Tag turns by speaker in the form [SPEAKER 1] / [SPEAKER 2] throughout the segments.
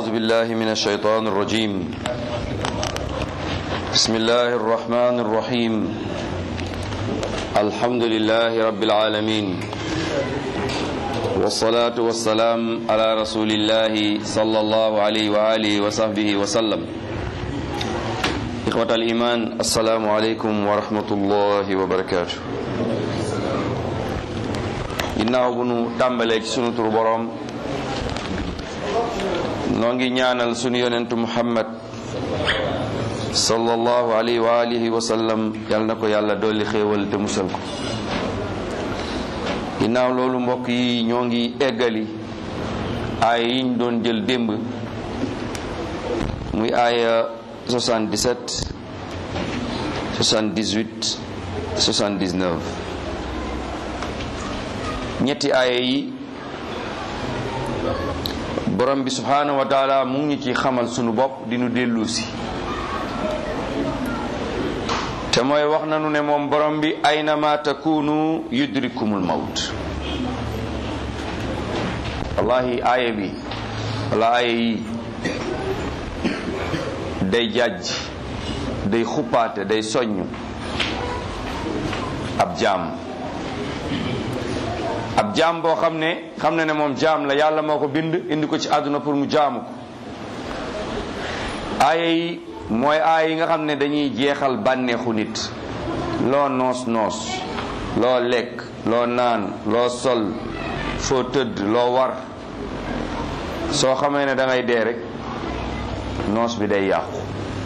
[SPEAKER 1] أعوذ بالله من الشيطان الرجيم بسم الله الرحمن الرحيم الحمد لله رب العالمين والصلاة والسلام على رسول الله صلى الله عليه وآله وصحبه وسلم إخوة الإيمان السلام عليكم ورحمة الله وبركاته ginnaaw bu nu tàmbalee ci sunu turu boroom noo ngi ñaanal sunu yonentu muhammad sallallahu alayhi wa alihi wa sallam yal na ko yàlla dolli xéewal te musal ko ginnaaw loolu mbokk yi ñoo ngi eggali aaya yiñ doon jël démb muy aaya 77 78 79 ñetti aaya yi borom bi subhanahu wa taala mu ngi ci xamal sunu bopp di nu dellu si te mooy wax nanu ne moom borom bi aynama takunu yudrikumul mawt wallahi aaya bi wala aaya yi day jàjj day xuppaate day soññ ab jaam ab jaam boo xam ne xam na ne moom jaam la yàlla moo ko bind indi ko ci àdduna pour mu jaamu ko aaya yi mooy aaya yi nga xam ne dañuy jeexal bànneexu nit loo noos noos loo lekk loo naan loo sol foo tëdd loo war soo xamee ne da ngay dee rek noos bi day yàqu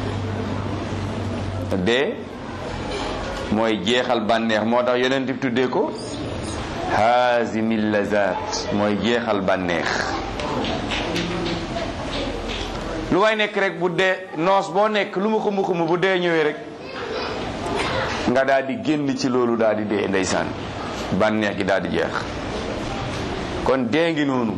[SPEAKER 1] dee mooy jeexal bànneex moo tax yeneen bi tuddee ko haazimil lazat mooy jeexal bànneex lu way nekk rek bu dee noos boo nekk lu mu xumu xumu bu dee ñëwee rek nga daal di génn ci loolu daal di dee ndeysaan bànneex gi daal di jeex kon dee ngi noonu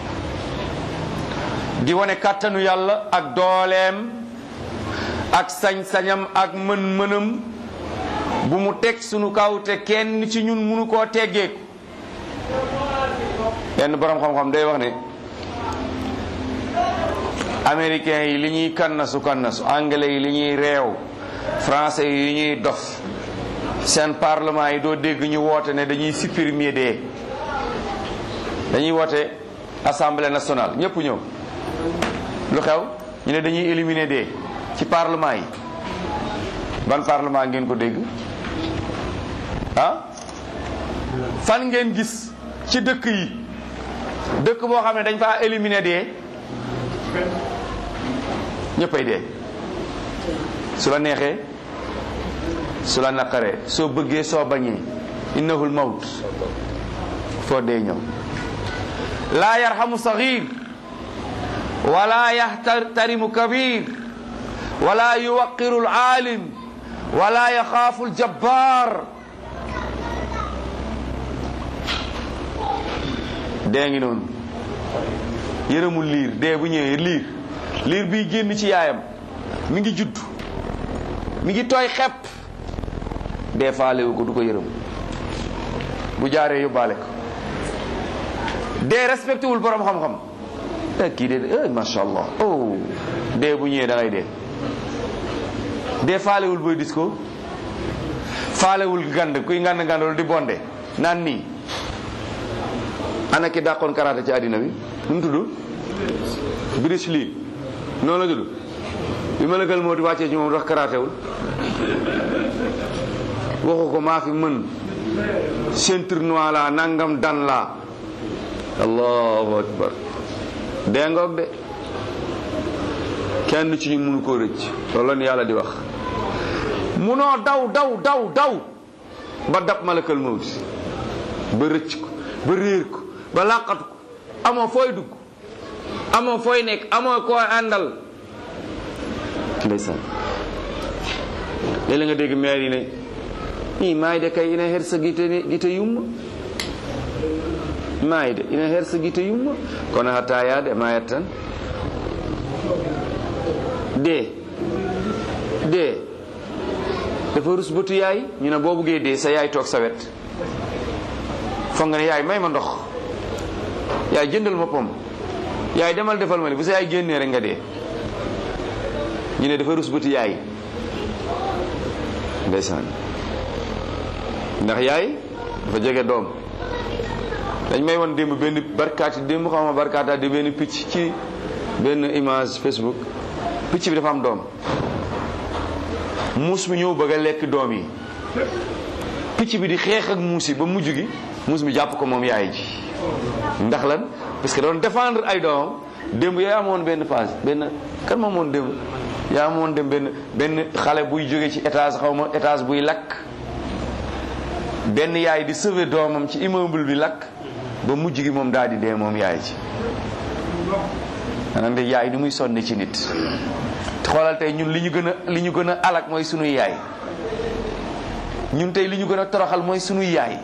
[SPEAKER 1] di wane kàttanu yàlla ak dooleem ak sañ-sañam ak mën-mënam bu mu teg sunu kaw te kenn ci ñun munu koo teggeeku benn borom xam-xam day wax ne américains yi li ñuy kannasu kannasu anglais yi li ñuy réew français yi li ñuy dof seen parlement yi doo dégg ñu woote ne dañuy supprimer dee dañuy woote assemblée nationale ñëpp ñëw lu xew ñu ne dañuy éliminer dee ci parlement yi ban parlement ngeen ko dégg ah fan ngeen gis ci dëkk yi dëkk boo xam ne dañ faa éliminer dee ñëppay dee su la neexee su la naqaree soo bëggee soo bañee innahul mawt foo dee ñëw laa yarhamu saghir wala yahtarimu kabir wala yuwaqiru alalim wala yaxaafu aljabbar dee ngi noonu yërëmul liir dee bu ñëwee liir liir biy génn ci yaayam mi ngi judd mi ngi tooy xepp dee faalewu ko du ko yërëm bu jaaree yóbbaale ko dee respecté wul borom xam-xam eh kii de eh macha allah oh dee bu ñëwee da ngay dee dee faalewul booy dis ko faalewul ngand kuy ngand ngandol di bonde naan nii ana ki dàqoon karaté ci àddina bi nu mu tudd Bruce Lee noonu la tudd bi ma lëkkal moo di wàccee ci moom wax karaté wul waxu ko maa fi mën ceinture noire la nangam dan la allahu akbar dee ngoog de kenn ci ñu mënu koo rëcc loolu la yàlla di wax munoo daw daw daw daw ba dab malakal mawti ba rëcc ko ba réer ko ba làqatu ko amoo fooy dugg amoo fooy nekk amoo koo àndal ndeysaan léeg-léeg nga dégg maire yi ne i maayde kay ina hersa gite gite yumma maayde ina hersa gite yumma kono hatta yaade mayat tan dee dee dafa rus bëtu yaay ñu ne boo buggee dee sa yaay toog sa wet foog nga ne yaay may ma ndox yaay jëndal ma pom yaay demal defal ma li bu sa yaay génnee rek nga dee ñu ne dafa rus bëti yaay ndeysaan ndax yaay dafa jege doom dañ may won démb benn barkaati démb xaw ma barkaata di benn picc ci benn image Facebook picc bi dafa am doom muus mi ñëw bëgg a lekk doom yi picc bi di xeex ak muus yi ba mujj gi muus mi jàpp ko moom yaay ji ndax lan parce que doon défendre ay doomam démb yaa amoon benn phase benn kan ma amoon démb yaa amoon dem benn benn xale buy jóge ci étage xaw ma étage buy lakk benn yaay di sauver doomam ci immeuble bi lakk ba mujj gi moom daal di dee moom yaay ji maanaam de yaay ni muy sonne ci nit xoolal tey ñun li ñu gën a li ñu gën a alak mooy sunuy yaay ñun tey li ñu gën a toroxal mooy sunuy yaay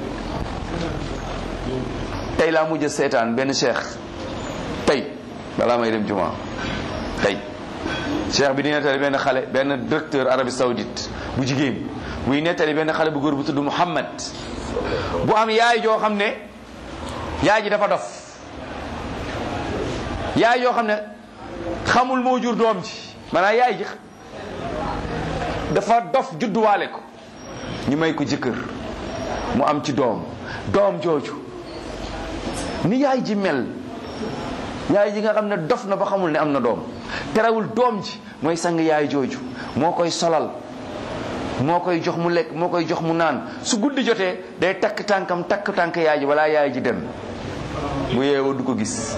[SPEAKER 1] tey laa mujj seetaan benn cheikh tey balaa may dem juma tey cheikh bi di nettali benn xale benn directeur Arabie Saoudite bu jigéen buy nettali benn xale bu góor bu tudd Muhammad bu am yaay joo xam ne yaay ji dafa dof yaay yoo xam ne xamul moo jur doom ji maanaam yaay ji dafa dof judduwaale ko ñu may ko jëkkër mu am ci doom doom jooju ni yaay ji mel yaay ji nga xam ne dof na ba xamul ne am na doom terewul doom ji mooy sang yaay jooju moo koy solal moo koy jox mu lekk moo koy jox mu naan su guddi jotee day takk tànkam takk tànk yaay ji wala yaay ji dem bu yeewoo du ko gis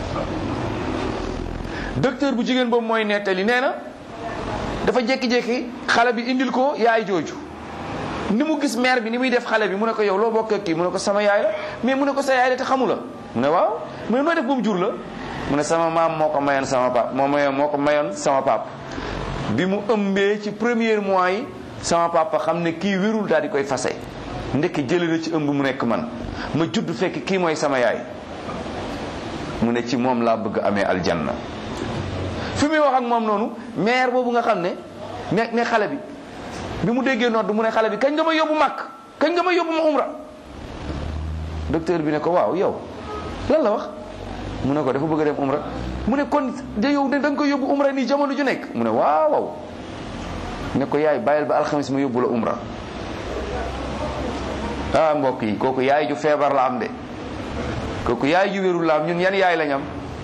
[SPEAKER 1] docteur bu jigéen boobu mooy nettali nee na dafa jékki-jékki xale bi indil ko yaay jooju ni mu gis mère bi ni muy def xale bi mu ne ko yow loo bokk ak kii mu ne ko sama yaay la mais mu ne ko sa yaay la te xamu la mu ne waaw mu ne noo def ba mu jur la mu ne sama maam moo ko mayoon sama pap moo mayoon moo ko mayoon sama pap bi mu ëmbee ci premier mois yi sama papa xam ne kii wérul daal di koy fase ndekk jële na ci ëmb mu nekk man ma judd fekk kii mooy sama yaay mu ne ci moom laa bëgg amee aljanna fi muy wax ak moom noonu mère boobu nga xam ne ne ne xale bi bi mu déggee nodd mu ne xale bi kañ nga ma yóbbu màkk kañ nga ma yóbbu ma umra docteur bi ne ko waaw yow lan la wax mu ne ko dafa bëgg a dem umra mu ne kon de yow ne da nga koy yóbbu umra nii jamono ju nekk mu ne waaw waaw ne ko yaay bàyyil ba alxamis ma yóbbu la umra ah mbokk yi kooku yaay ju feebar la am de kooku yaay ju wérul la am ñun yan yaay lañ am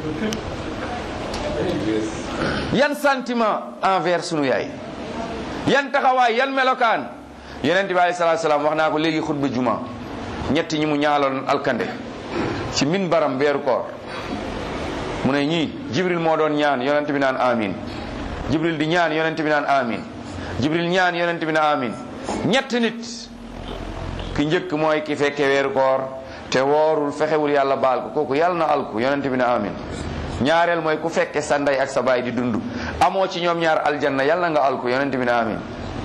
[SPEAKER 1] yan sentiment envers sunu yaay yan taxawaay yan melokaan yonent bi alayhi salaatu salaam wax naa ko léegi xutba juma ñetti ñi mu ñaaloon alkande ci min baram weeru koor mu ne ñii jibril moo doon ñaan yonent bi naan amin jibril di ñaan yonent bi naan amin jibril ñaan yonent bi naan amin ñett nit ki njëkk mooy ki fekke weeru koor te woorul fexewul yàlla baal ko kooku yàlla na alku yonent bi na amin ñaareel mooy ku fekke sa ndey ak sa baay di dund amoo ci ñoom ñaar aljanna yàlla nga alku yonent bi na amin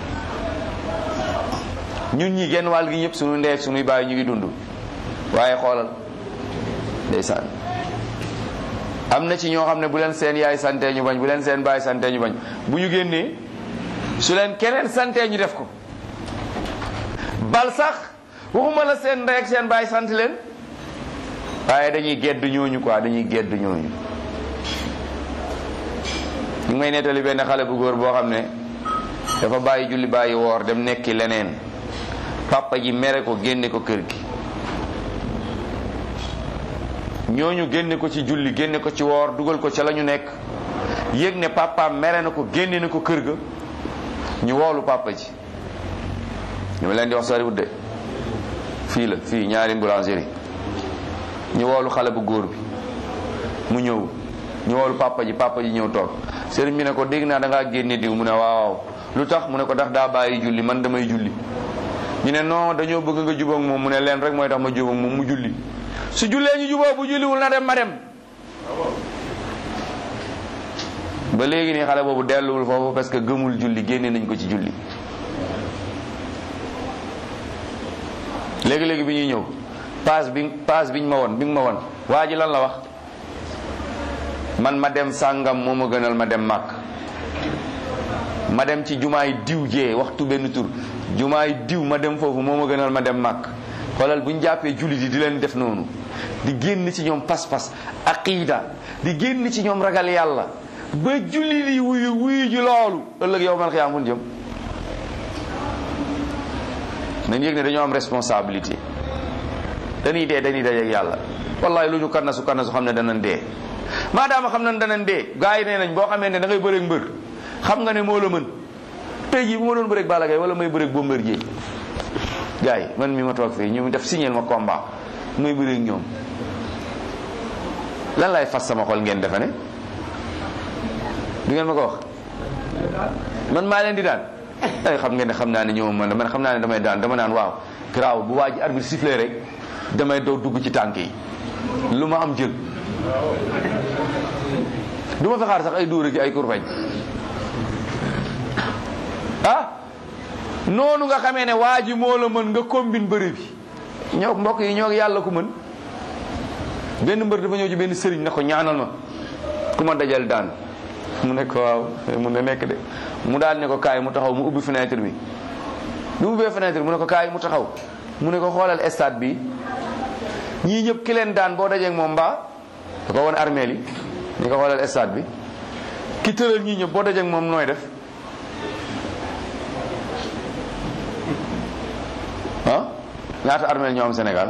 [SPEAKER 1] ñun ñi genn wàll gi ñëpp suñu ndey ak suñuy baay ñu ngi dund waaye xoolal ndeysaan am na ci ñoo xam ne bu leen seen yaay santee ñu bañ bu leen seen baay santee ñu bañ bu ñu génnee su leen keneen santee ñu def ko bal sax waxuma la seen ndey ak seen baay sant leen waaye dañuy gedd ñooñu quoi dañuy gedd ñooñu ñu ngi may nettali benn xale bu góor boo xam ne dafa bàyyi julli bàyyi woor dem nekki leneen papa ji mere ko génne ko kër gi ñooñu génne ko ci julli génne ko ci woor dugal ko ca la ñu nekk yëg ne papa mere na ko génne na ko kër ga ñu woolu papa ji ñu leen di wax soriwut de fii la fii ñaari boulangerie ñu woolu xale bu góor bi mu ñëw ñu woolu papa ji papa ji ñëw toog sëriñ bi ne ko dégg naa da ngaa génne diw mu ne waaw lu tax mu ne ko ndax daa bàyyi julli man damay julli ñu ne non dañoo bëgg nga jubóog moom mu ne leen rek mooy tax ma jubóog moom mu julli su jullee ñu jubóo bu julliwul na dem ma dem ba léegi nii xale boobu delluwul foofu parce que gëmul julli génne nañ ko ci julli léegi-léegi bi ñuy ñëw paas bi paas biñ ma won bi nga ma won waa ji lan la wax man ma dem sàngam moo ma gënal ma dem màkk ma dem ci jumaay diw jee waxtu benn tur jumaay diw ma dem foofu moo ma gënal ma dem màkk xoolal bu ñu jàppee jullit yi di leen def noonu di génn ci ñoom pas-pas aqida di génn ci ñoom ragal yàlla ba jullit yi wuyu wuyu ji loolu ëllëg yow man xiyaam jëm nañ yëg ne dañoo am responsabilité dañuy dee dañuy daje ak yàlla wallahi lu ñu kannasu kannasu xam ne danañ dee maadaama xam nañ danañ dee gars yi nee nañ boo xamee ne da ngay bëreeg mbër xam nga ne moo la mën tey jii bu ma doon bëreeg Balla Gaye wala may bëreeg Bombardier gars yi man mi ma toog fii ñu def signal ma combat muy bëreeg ñoom lan lay fas sama xol ngeen defe ne du ngeen ma ko wax man maa leen di daan ay xam ngeen ne xam naa ne ñoom man man xam naa ne damay daan dama naan waaw garaaw bu waa ji arbitre sifflé rek damay doo dugg ci tànk yi lu ma am jël du ma fi xaar sax ay dóor ki ay kurfañ ah noonu nga xamee ne waa ji moo la mën nga combine bëri bi ñoo mbokk yi ñoo yàlla ku mën benn mbër dafa ñëw ci benn sëriñ na ko ñaanal ma ku ma dajal daan mu ne ko waaw mun na nekk de mu daal ne ko kaay mu taxaw mu ubbi fenêtre bi bi mu ubbee fenêtre mu ne ko kaay mu taxaw mu ne ko xoolal stade bi ñii ñëpp ki leen daan boo dajeeg moom mbaa da ko woon armeel yi ñu ko xoolal stade bi ki tëral ñii ñëpp boo dajeeg moom nooy def ah ñaata armeel ñoo am Sénégal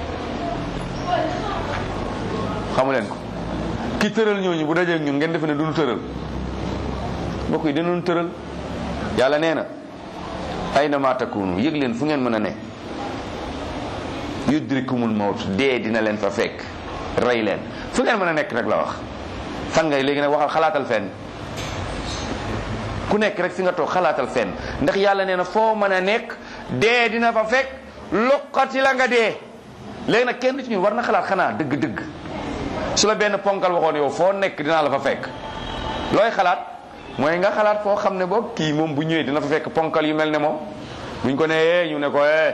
[SPEAKER 1] xamu leen ko ki tëral ñooñu bu dajeeg ñun ngeen defe ne duñu tëral mbokk yi dinañu tëral yàlla nee na ayna ma takunu yëg leen fu ngeen mën a ne yudrikumul mawt dee dina leen fa fekk rey leen fu ngeen mën a nekk rek la wax fan ngay léegi nag waxal xalaatal fenn ku nekk rek fi nga toog xalaatal fenn ndax yàlla nee na foo mën a nekk dee dina fa fekk loqati la nga dee léegi nag kenn ci ñun war na xalaat xanaa dëgg-dëgg su la benn ponkal waxoon yow foo nekk dinaa la fa fekk looy xalaat mooy nga xalaat foo xam ne boog kii moom bu ñëwee dina fa fekk ponkal yu mel ne moom buñ ko nee ñu ne ko eh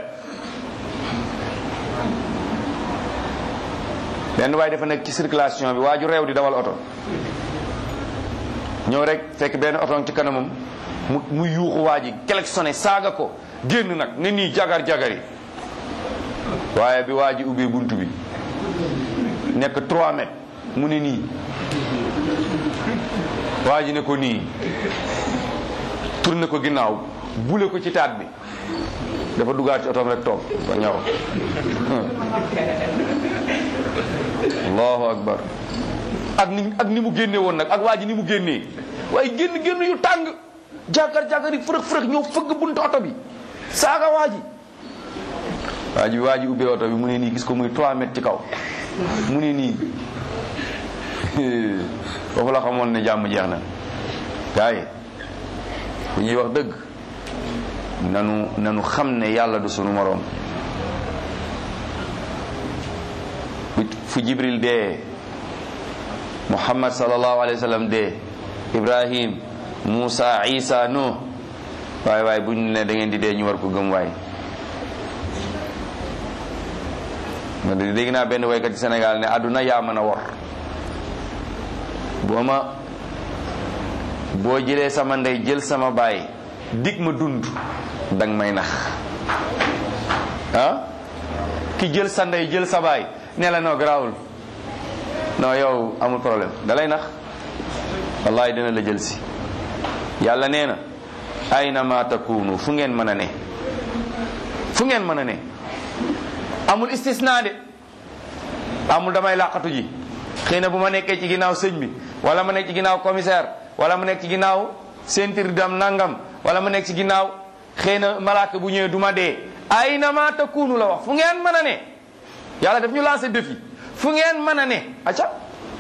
[SPEAKER 1] benn waaye dafa nekk ci circulation bi waa ju réew di dawal oto ñëw rek fekk benn oto ci kanamam mu mu yuuxu waa ji klaxonné saaga ko génn nag ne nii jagar jagari waaye bi waa ji ubbee bunt bi nekk 3 mètres mu ne nii waa ji ne ko nii tourné ko ginnaaw bule ko ci taat bi dafa duggaat ci otoom rek toog ba ñaw allahu akbar ak ni ak ni mu génne woon nag ak waa ji ni mu génnee waaye génn génn yu tàng jàkgar jàkgar yi fërëx fërëx ñëw fëgg buntu oto bi saaga waa ji waa ji waa ji ubbee oto bi mu ne nii gis ko muy 3 mètres ci kaw mu ne nii foofu la xamoon ne jàmm jeex na gars yi bu ñuy wax dëgg nanu nanu xam ne yàlla du sunu moroom fu jibril dee muhammad sallallahu alayhi wa sallam dee ibrahim musa isa no waaye waaye bu ñu ne da ngeen di dee ñu war ko gëm waay ma dégg naa benn waykat ci Sénégal ne àdduna yaa mën a wor boo ma boo jëlee sama ndey jël sama baay dig ma dund dang may nax ah ki jël sa ndey jël sa baay ne la noo garaawul non yow amul problème dalay nax wallahi dina la jël si yàlla nee na ayna ma takunu fu ngeen mën a ne fu ngeen mën a ne amul istisna de amul damay làqatu ji xëy na bu ma nekkee ci ginnaaw sëñ bi wala ma nekk ci ginnaaw commissaire wala ma nekk ci ginnaaw sentir dam nangam wala ma nekk ci ginnaaw xëy na malaaka bu ñëwee du ma dee ayna ma takunu la wax fu ngeen mën a ne yàlla daf ñu lancé défi fu ngeen mën a ne acca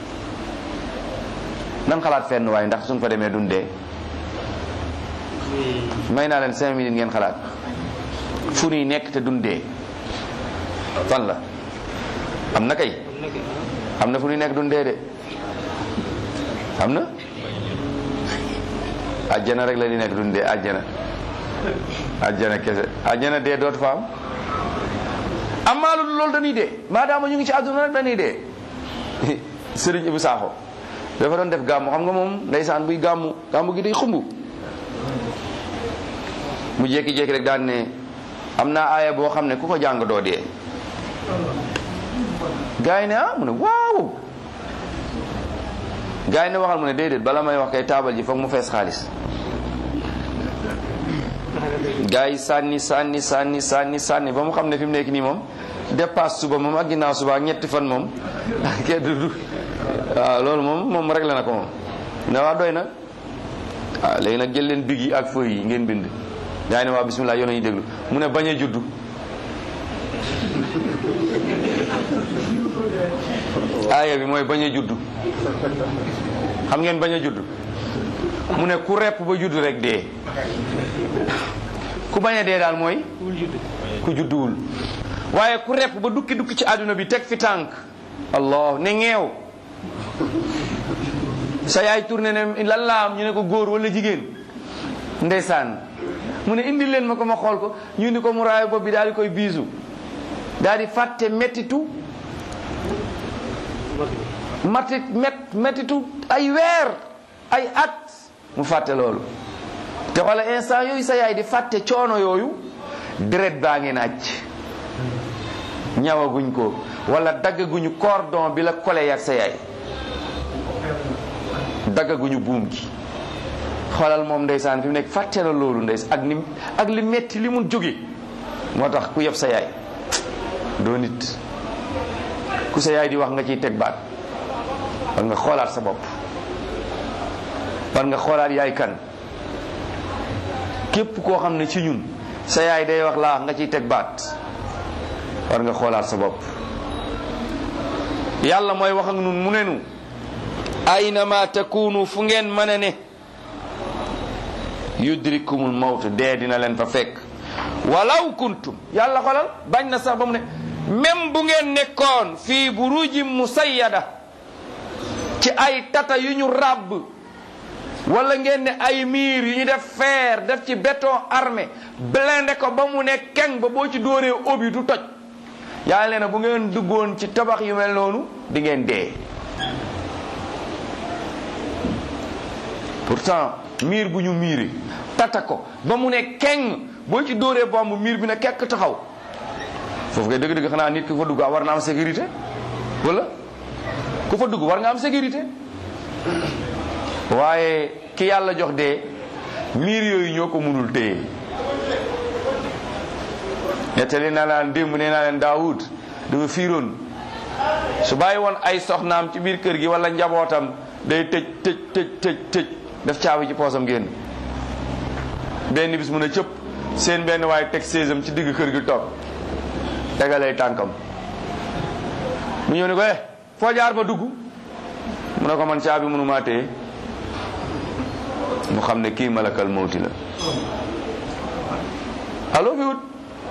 [SPEAKER 1] nan xalaat fenn waaye ndax suñ fa demee dun dee may naa leen cinq minutes ngeen xalaat fu nuy nekk te dun dee fan la am na kay am na fu nuy nekk dun dee de am na ajjana rek la di nekk dun dee ajjana ajjana kese ajjana dee dootu fa am amaa lu loolu dañuy dee maadaama ñu ngi ci àdduna rek dañuy dee sëriñ Ibu Saaxo dafa doon def gàmmu xam nga moom ndeysaan buy gàmmu gàmmu gi day xumb mu jékki-jékki rek daan ne am naa aaya boo xam ne ku ko jàng doo dee gaa yi ne ah mu ne waaw gaa yi ne waxal mu ne déedéet bala may wax kay taabal ji foog mu fees xaalis gaa yi sànni sànni sànni sànni sànni ba mu xam ne fi mu nekk nii moom dépasse suba moom ak ginnaaw suba ak ñetti fan moom kenn du waaw loolu moom moom rek la na ko moom ne waa doy na waaw léegi nag jël leen big yi ak feuille yi ngeen bind gaa yi ne waa bismillah yoon ñu déglu mu ne bañ a juddu aaya bi mooy bañ a juddu xam ngeen bañ a juddu mu ne ku repp ba juddu rek dee ku bañ a dee daal mooy ku judduwul waaye ku repp ba dukki dukki ci àdduna bi teg fi tànk allah ne ngeew sa yaay tourné ne lan laa am ñu ne ko góor wala jigéen ndeysaan mu ne indi leen ma ko ma xool ko ñu ni ko mu raay bopp bi daal di koy biisu daal di fàtte mettitu mati met mettitu ay weer ay at mu fàtte loolu te xoola instant yooyu sa yaay di fàtte coono yooyu deret baa ngi naaj ñawaguñ ko wala daggaguñu cordon bi la kole ak sa yaay daggaguñu buum gi xoolal moom ndeysaan fi mu nekk fàtte na loolu ndeys ak ni ak li metti li mun jóge moo tax ku yeb sa yaay doo nit ku sa yaay di wax nga ciy teg baat war nga xoolaat sa bopp war nga xoolaat yaay kan képp koo xam ne ci ñun sa yaay day wax laa nga ciy teg baat war nga xoolaat sa bopp yàlla mooy wax ak nun mu ne nu aynama takunu fu ngeen mën a ne yudrikumul mawt dee dina leen fa fekk walaw kuntum yàlla xolal bañ na sax ba mu ne même bu ngeen nekkoon fii burujin musayyada ci ay tata yu ñu ràbb wala ngeen ne ay miir yu ñu def fer def ci béton armé blindé ko ba mu ne keng ba boo ci dóoree obi du toj yàlla nee na bu ngeen duggoon ci tabax yu mel noonu di ngeen dee pourtant miir bu ñu miiri tata ko ba mu ne keng boo ci dóoree bomb miir bi ne kekk taxaw foofu kay dëgg-dëgg xanaa nit ku fa dugg war na am sécurité wala ku fa dugg war nga am sécurité waaye ki yàlla jox dee miir yooyu ñoo ko mënul téye nettali naa laan démb nee naa leen daawud dafa fiiroon su bàyyi woon ay soxnaam ci biir kër gi wala njabootam day tëj tëj tëj tëj tëj def caabi ci poosam génn benn bis mun a cëpp seen benn waaye teg séesam ci digg kër gi toog tegalay tànkam mu ñëw ne ko eh foo jaar ba dugg mu ne ko man caabi mënu maa téye mu xam ne kii malakal mawti la allo fi wut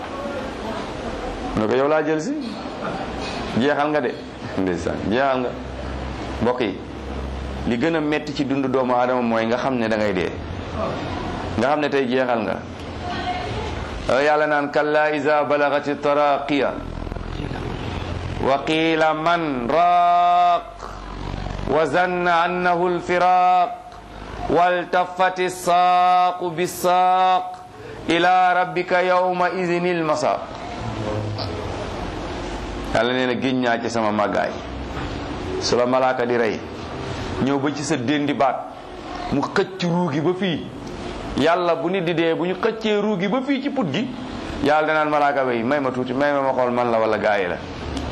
[SPEAKER 1] mu ne ko yow laa jël si jeexal nga de ndeysaan jeexal nga mbokk yi li gën a metti ci dundu doomu aadama mooy nga xam ne da ngay dee nga xam ne tey jeexal nga yàlla naan kalla iza balagati taraqiya wa qila man raaq wa zanna annahu alfiraq waltafati saaqu bisaaq ila rabbika yawma idin ilmasaq yàlla nee na géñ ñaa ci sama màggaay su la malaaka di rey ñëw ba ci sa déndi baat mu xëcc ruugi ba fii yàlla bu nit di dee bu ñu xëccee ruugi ba fii ci put gi yàlla danaan malaaka bay may ma tuuti may ma ma xool man la wala gaayi la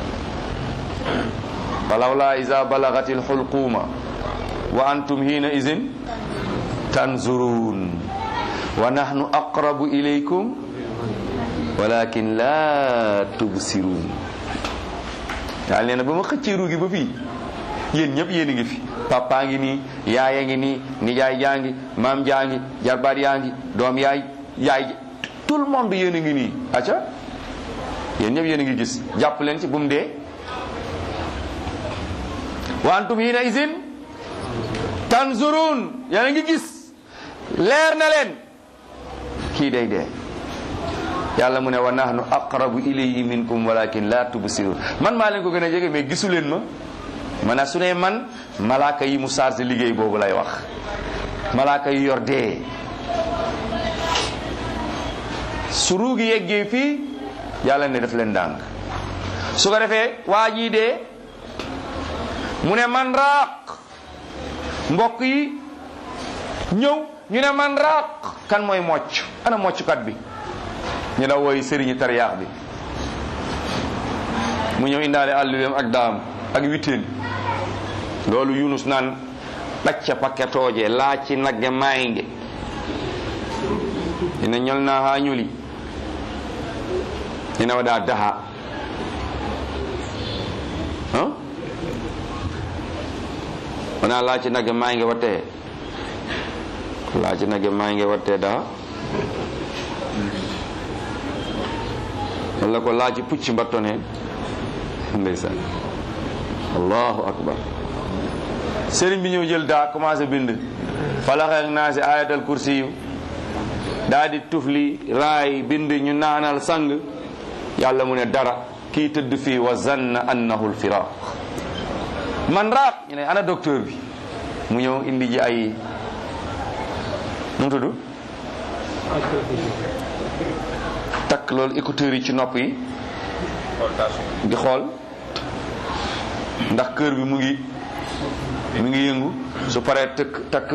[SPEAKER 1] falawla iza balagati alxulquuma wa antum hiina izin tanzurun wa nahnu aqrabu ilaykum walakin la tubsirun yàlla nee na ba ma xëccee ruugi ba fii yéen ñëpp yéen a ngi fi papa ngi nii yaaya ngi nii nijaay jaa ngi maam jaa ngi jarbaat yaa ngi doom yaay yaay tout le monde yéen a ngi nii acca yéen ñëpp yéen a ngi gis jàpp leen ci bu mu dee wa antum hiina isin tanzurun yéen a ngi gis leer na leen kii day dee yàlla mu ne wa nahnu aqrabu ilayhi minkum walakin la tubsirun man maa leen ko gën a jege mais gisu leen ma mana su ne man malaaka yi mu chargé liggéey boobu lay wax malaaka yi yor dee su ruugi yeggee fii yàlla ne def leen ndànk su ko defee waa jii dee mu ne man raaq mbokk yi ñëw ñu ne man raaq kan mooy mocc ana mocckat bi ñu la wooy sëriñi tariyaax bi mu ñëw indaale àlluweem ak daam ak witeen loolu yunus naan ɗacca pakketooje laaci nagge maynge ina ñolna ha ñuli ina waɗa daha hein wona laaci nagge maynge watte laaci nagge maynge watte daha walla ko laaci pucci mbatton hen ndeysan allahu akbar sëriñ bi ñëw jël daa commencé bind falaxeek naa si ayatal kursi yu daa di tufli raay bind ñu naanal sang yàlla mu ne dara kii tëdd fii wa zanna annahu lfiraq man raaq ñu ne ana docteur bi mu ñëw indi ji ay nu mu tudd takk loolu écouteurs yi ci nopp yi di xool ndax kër bi mu ngi mi ngi yëngu su paree tëkk takk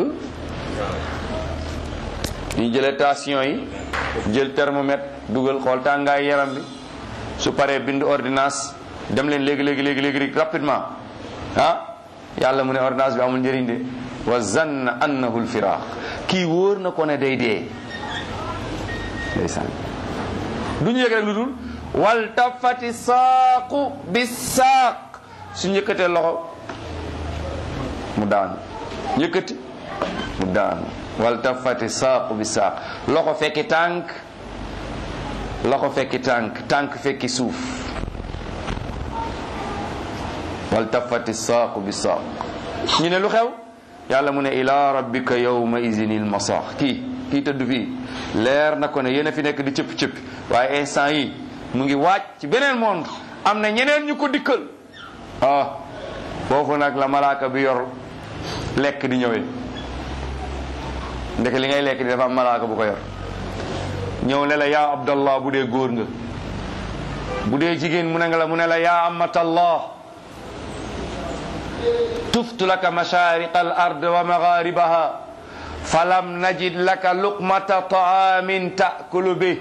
[SPEAKER 1] ñu jëlee tension yi jël thermomètre dugal xool tàngaay yaram bi su paree bind ordonnance dem leen léegi léegi léegi léegi rapidement ah yàlla mu ne ordonnance bi amul njëriñ de wa zanna annahu lfiraq kii wóor na ko ne day dee ndeysaan du ñu yëg rek lu dul wal tafati saaqu bi saaq su njëkkatee loxo mu daanu yëkkati mu daanu wal tafati saaqu bi saaq loxo fekki tànk loxo fekki tànk tànk fekki suuf wal tafati saaqu bi saaq ñu ne lu xew yàlla mu ne ila rabbika yawma izin il masaax kii kii tëdd fii leer na ko ne yéen a fi nekk di cëpp cëpp waaye instant yi mu ngi waaj ci beneen monde am na ñeneen ñu ko dikkal ah foofu nag la malaaka bi yor lekk di ñëwee ndeke li ngay lekk di dafa am malaaka bu ko yor ñëw ne la yaa abdallah bu dee góor nga bu dee jigéen mu ne nga la mu ne la yaa amatallah tuftu laka mashariqa al ard wa magharibaha falam najid laka luqmata taamin taakulu bi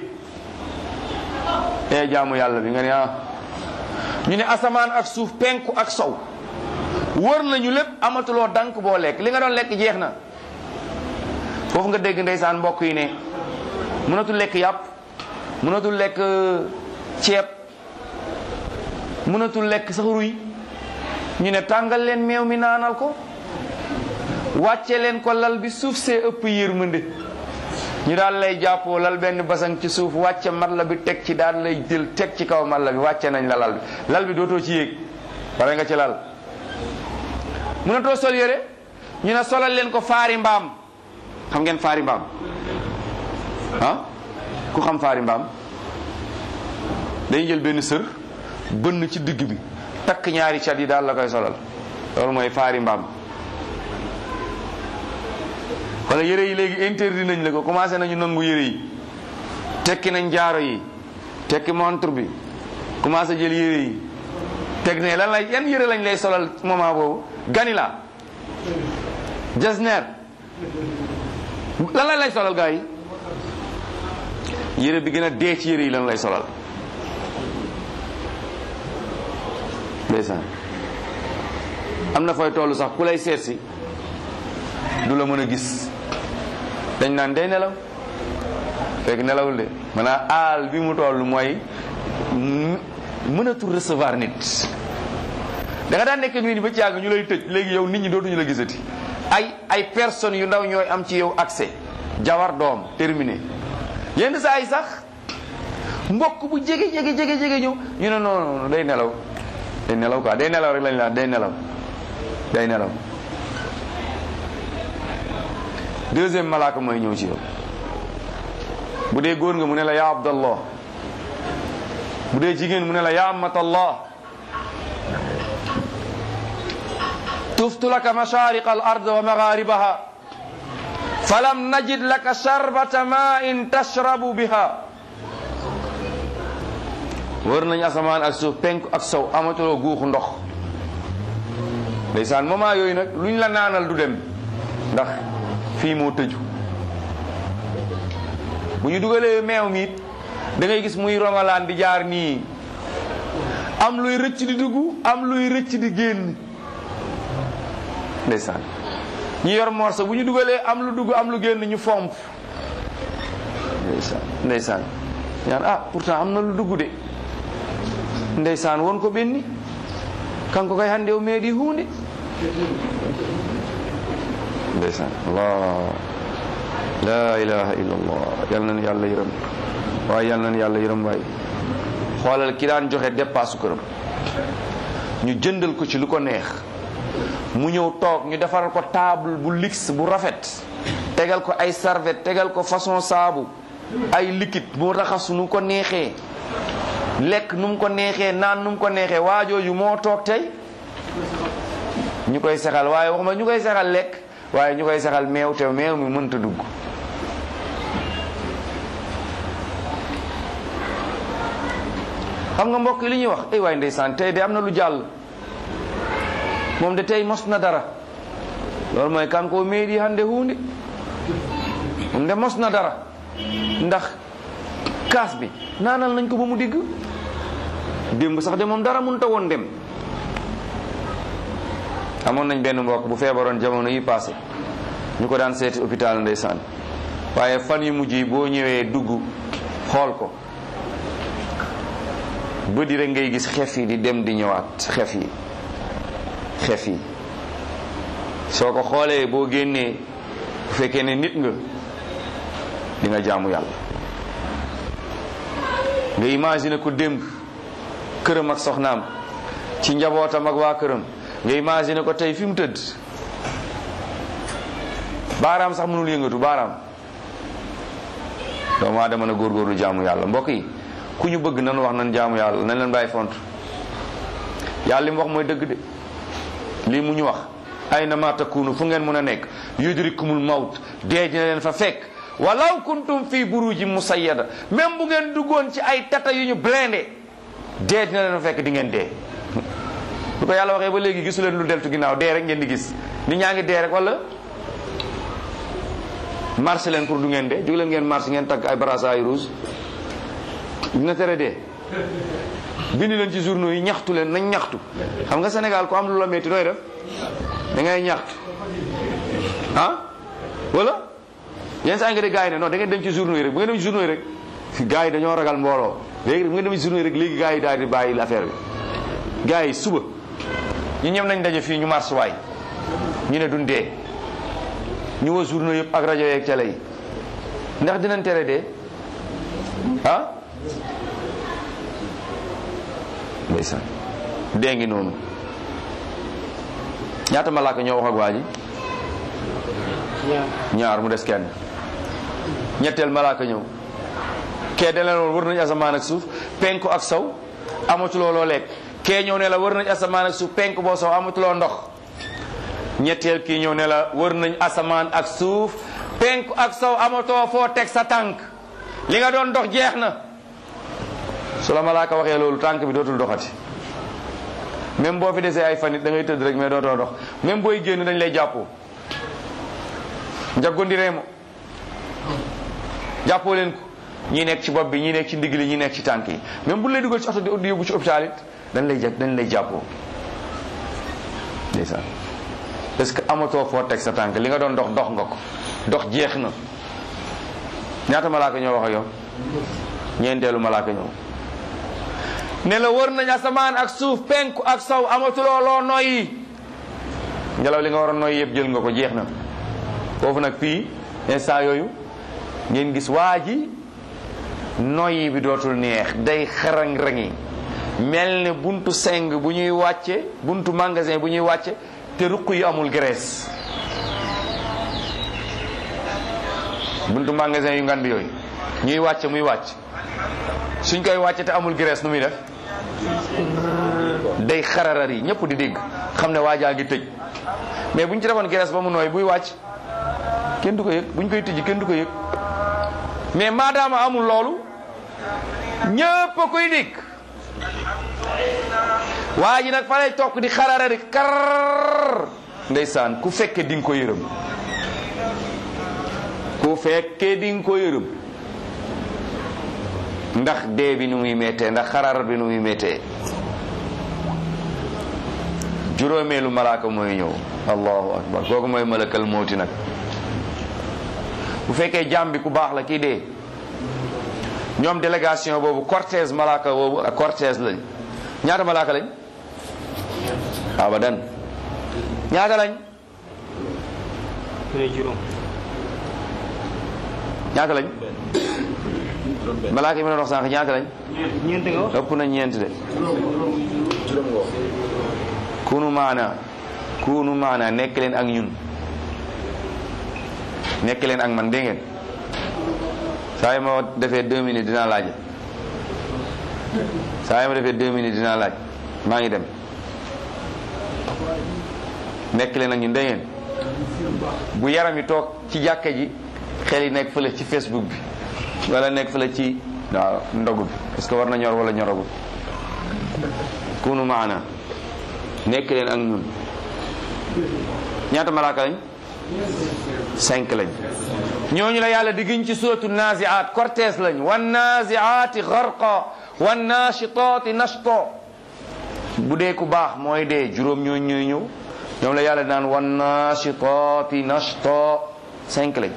[SPEAKER 1] e jaamu yàlla bi nga ne ah ñu ne asamaan ak suuf penku ak sow wër nañu lépp amatuloo dank boo lekk li nga doon lekk jeex na foofu nga dégg ndeysaan mbokk yi ne mënatul lekk yàpp mënatul lekk ceeb mënatul lekk sax ruy ñu ne tàngal leen meew mi naanal ko wàcce leen ko lal bi suuf see ëpp yërmande ñu daal lay jàppoo lal benn basang ci suuf wàcce mat la bi teg ci daal lay jël teg ci kaw mat la bi wàcce nañ la lal bi lal bi dootoo ci yéeg pare nga ci lal mënatoo sol yére ñu ne solal leen ko faari mbaam xam ngeen faari mbaam ah ku xam faari mbaam dañuy jël benn sër bënn ci digg bi takk ñaari cat yi daal la koy solal loolu mooy faari mbaam wala yére yi léegi interdit nañ la ko commencé nañu nangu yére yi tekki nañ jaaro yi tekki montre bi commencé jël yére yi teg ne lan lay yan yére lañ lay solal moment boobu ganila jasner lan lañ lay solal gars yi yére bi gën a dee ci yére yi lan lay solal ndeysaan am na fooy tollu sax ku lay seet si du la mën a gis dañ naan day nelaw fekk nelawul de maanaam aal bi mu toll mooy mënatul recevoir nit da nga daan nekk nit ñi ba ci yàgg ñu lay tëj léegi yow nit ñi dootuñu la gisati ay ay personnes yu ndaw ñooy am ci yow accès jawar doom terminé yenn saa yi sax mbokk bu jege jege jege jege ñëw ñu ne non non day nelaw day nelaw quoi day nelaw rek lañ la day nelaw day nelaw deuxième malaaka mooy ñëw ci yow bu dee góor nga mu ne la yaa abdallah bu dee jigéen mu ne la yaa amatallah tuftu laka mashariqa al ard wa magharibaha falam najid laka sharbata ma'in tashrabu biha wër nañ asamaan ak suuf penk ak sow amatuloo guuxu ndox ndeysaan moment yooyu nag luñ la naanal du dem ndax fii moo tëju bu ñu dugalee meew mi it da ngay gis muy rongalaan di jaar nii am luy rëcc di dugg am luy rëcc di génn ndeysaan ñu yor morso bu ñu dugalee am lu dugg am lu génn ñu fomp ndeysaan ndeysaan ñaan ah pourtant am na lu dugg de ndeysaan won ko ɓenni kanko kay hannde o meeɗi hunde ndeysaan allah la ilaha illa allah yal nan yàlla yërëm waaye yal nan yàlla yërëm waay xoolal ki daan joxe dépasse këram ñu jëndal ko ci lu ko neex mu ñëw toog ñu defaral ko table bu luxe bu rafet tegal ko ay serviette tegal ko façon saabu ay liquide mu raxasu nu ko neexee lekk nu mu ko neexee naan nu mu ko neexee waajooju moo toog tey ñu koy sexal waaye waxuma ñu koy sexal lekk waaye ñu koy sexal meew te meew mi mënta dugg xam nga mbokk yi li ñuy wax ay waay ndeysaan tey de am na lu jàll moom de tey mos na dara loolu mooy kan ko meeɗi hande hunde moom de mos na dara ndax kaas bi naanal nañ ko ba mu digg démb sax de moom dara mënta woon dem amoon nañ benn mbokk bu feebaroon jamono yi passé ñu ko daan seeti hôpital ndeysaan waaye fan yu mujj yi boo ñëwee dugg xool ko bëdi rek ngay gis xef yi di dem di ñëwaat xef yi xef yi soo ko xoolee boo génnee bu fekkee ne nit nga di nga jaamu yàlla nga imaginer ko démb këram ak soxnaam ci njabootam ak waa këram nga imaginer ko tey fi mu tëdd baaraam sax mënul yëngatu baaraam doomu aadama na góorgóorlu jaamu yàlla mbokk yi ku ñu bëgg nan wax nan jaamu yàlla nañ leen bàyyi font yàlla li mu wax mooy dëgg de lii mu ñu wax ayna ma takunu fu ngeen mën a nekk yudrikumul mawt dee dina leen fa fekk walaw kuntum fi buruji musayyada même bu ngeen duggoon ci ay tata yu ñu blindé dee dina leen fa fekk di ngeen dee bu ko yàlla waxee ba léegi gisu leen lu deltu ginnaaw dee rek ngeen di gis nit ñaa ngi dee rek wala marché leen pour du ngeen dee jóg leen ngeen marché ngeen takk ay brassard rouge dina tere dee bind leen ci journaux yi ñaxtu leen nañ ñaxtu xam nga Sénégal ku am lu la metti nooy def da ngay ñaxtu ah wala yenn saa nga de gars yi ne non da ngeen dem ci journaux yi rek bu ngeen dem ci journaux yi rek gars yi dañoo ragal mbooloo léegi bu ngeen dem ci journaux yi rek léegi gars yi daal di bàyyi affaire bi gars yi suba ñu ñem nañ daje fii ñu marché waay ñu ne duñ dee ñu woo journaux yëpp ak rajo yeeg télé yi ndax dinañ tere dee ah ndeysaan dee ngi noonu ñaata malaaka ñoo wax ak waa ji ñaar mu des kenn ñetteel malaaka ñëw kee da leen woon wër nañu asamaan ak suuf penku ak saw amatuloo loo lekk kee ñëw ne la wër nañu asamaan ak suuf penku boo saw amatuloo ndox ñetteel kii ñëw ne la wër nañ asamaan ak suuf penku ak saw amatoo foo teg sa tànk li nga doon dox jeex na su la malaaka waxee loolu tànk bi dootul doxati même boo fi desee ay fanit da ngay tëdd rek mais dootoo dox même booy génn dañ lay jàppoo njaggondireemo jàppoo leen ko ñi nekk ci bopp bi ñi nekk ci ndigg li ñi nekk ci tànk yi même bu lay dugal ci oto di yóbbu ci hôpital it dañ lay jag dañ lay jàppoo ndeysaan parce que amatoo foo teg sa tànk li nga doon dox dox nga ko dox jeex na ñaata malaaka ñoo wax ak yow ñeenteelu malaaka ñëw ne la wër nañ asamaan ak suuf penku ak saw amatuloo loo noyyi ngelaw li nga war a noyyi yëpp jël nga ko jeex na foofu nag fii instant yooyu ngeen gis waa ji noyyi bi dootul neex day xarang-rangi mel ne buntu seng bu ñuy wàcce buntu magasin bu ñuy wàcce te ruq yi amul graisse buntu magasin yu ngand yooyu ñuy wàcce muy wàcc suñ koy wàcce te amul graisse nu muy def day xararar yi ñëpp di dégg xam ne waajaa ngi tëj mais bu ñu ci defoon graisse ba mu nooy buy wàcc kenn du ko yëg bu ñu koy tëj kenn du ko yëg mais maadaama amul loolu ñëpp a koy dégg waa ji nag fa lay toog di xarara di kar ndeysaan ku fekke di nga ko yërëm ku fekke di nga ko yërëm ndax dee bi nu muy méttee ndax xarar bi nu muy méttee juróomeelu malaaka mooy ñëw allahu akbar kooku mooy malakal mooti nag bu fekkee jaam bi ku baax la kii dee ñoom délégation boobu cortège malaaka boobu ak cortège lañ ñaata malaaka lañ abadan ñaata lañ ñaata lañ malaaka yi ma doon wax sànq ñaata lañ ëpp na ñeent de kunu maana kunu maana nekk leen ak ñun nekk leen ak man dégg ngeen saa yi ma defee deux minutes dinaa laaj saa yi ma defee deux minutes dinaa laaj maa ngi dem nekk leen ak ñun dégg ngeen bu yaram yi toog ci jàkka ji xel yi nekk fële ci facebook bi wala nekk fële ci waaw ndogu bi est-ce que war na ñor wala ñoragul kunu maana nekk leen ak ñun ñaata malaaka lañ cinq lañ ñooñu la yàlla di giñ ci suratu naziat cortège lañ wan naziati gharqa wan nashitati nashto bu dee ku baax mooy dee juróom ñooñu ñooy ñëw ñoom la yàlla naan wan nashitati nashto cinq lañ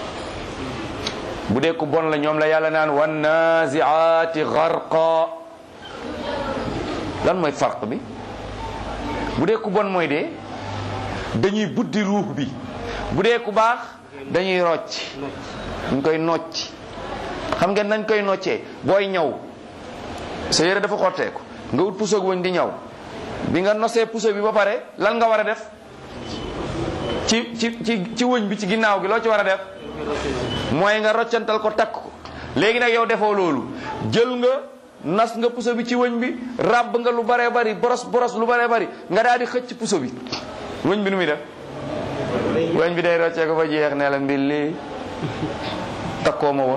[SPEAKER 1] bu dee ku bon la ñoom la yàlla naan wan naziati gharqa lan mooy farq bi bu dee ku bon mooy dee dañuy buddi ruux bi bu dee ku baax dañuy rocc dañ koy nocc xam ngeen nañ koy noccee booy ñaw sa yére dafa xotteeku nga ut puso wëñ di ñaw bi nga nosee puso bi ba pare lan nga war a def ci ci ci ci wëñ bi ci ginnaaw gi loo ci war a def mooy nga roccantal ko takk ko léegi nag yow defoo loolu jël nga nas nga puso bi ci wëñ bi ràbb nga lu baree bari boros boros lu baree bari nga daal di xëcc puso bi wëñ bi nu muy def wëñ bi day roccee ko fa jeex ne la mbilli takkoo ma woon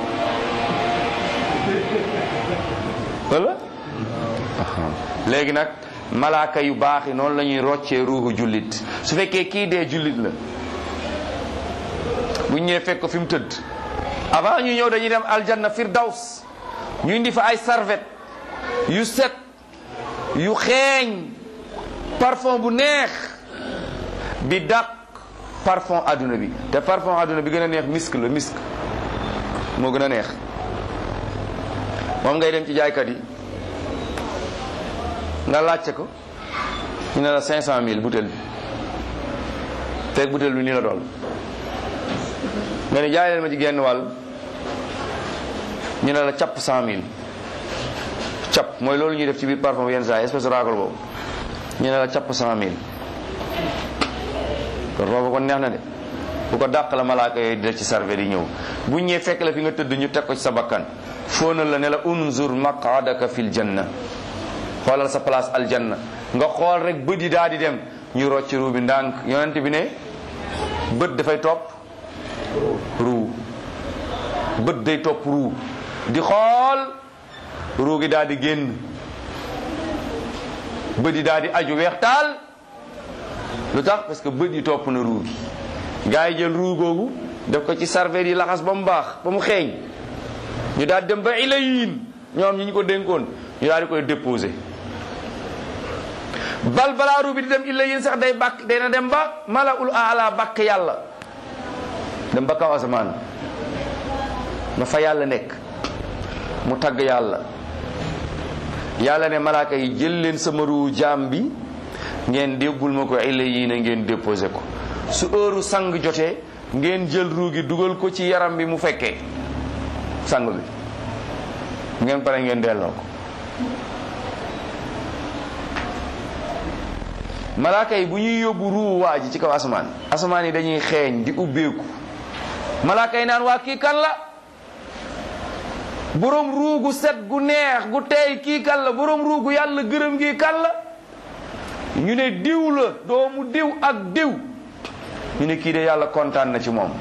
[SPEAKER 1] wala léegi nag malaaka yu baax yi noonu la ñuy roccee ruuxu jullit su fekkee kii dee jullit la bu ñëwee fekk ko fi mu tëdd avant ñu ñëw dañuy dem aljanna firdaws ñu indi fa ay serviette yu set yu xeeñ parfum bu neex bi dàq parfum adduna bi te parfum adduna bi gën a neex misk la misk moo gën a neex moom ngay dem ci jaaykat yi nga laajte ko ñu ne la cinq cent mille butéel bi fekk butéel bi nii la dool nga ne jaay leen ma ci genn wàll ñu ne la capp cent mille capp mooy loolu ñuy def ci biir parfum yenn saa yi espèce de raakol boobu ñu ne la capp cent mille kon boobu kon neex na de bu ko dàq la malaaka yooyu di def ci sarve di ñëw bu ñëwee fekk la fi nga tëdd ñu teg ko ci sa bakkan fóonal la ne la unzur maqadaka fil janna xoolal sa place aljanna nga xool rek bët yi daal di dem ñu rocc ruu bi ndànk yonent bi ne bët dafay topp ruu bët day topp ruu di xool ruu gi daal di génn bët yi daal di aju weex taal lu tax parce que bët yi topp na ruu gi gaa yi jël ruu googu def ko ci sarveet yi laxas ba mu baax ba mu xeeñ ñu daal dem ba ilayin ñoom ñi ñu ko dénkoon ñu daal di koy déposé bal balaa ruu bi di dem ilayin sax day bàkk dana dem ba mala ul ala bàkk yàlla dem ba kaw asamaan nga fa yàlla nekk mu tagg yàlla yàlla ne malaaka yi jël leen sama ruu jaam bi ngeen débbul ma ko ilayin ngeen déposé ko su heure sang jotee ngeen jël ruu gi dugal ko ci yaram bi mu fekkee sang bi ngeen pare ngeen delloo ko malaaka yi bu ñuy yóbbu ruu waa ji ci kaw asamaan asamaan yi dañuy xeeñ di ubbeeku malaaka yi naan waa kii kan la borom ruu gu set gu neex gu teey kii kan la borom ruu gu yàlla gërëm gi kan la ñu ne diw la doomu diw ak diw ñu ne kii de yàlla kontaan na ci moom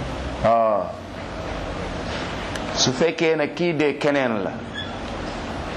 [SPEAKER 1] waaw su fekkee na kii de keneen la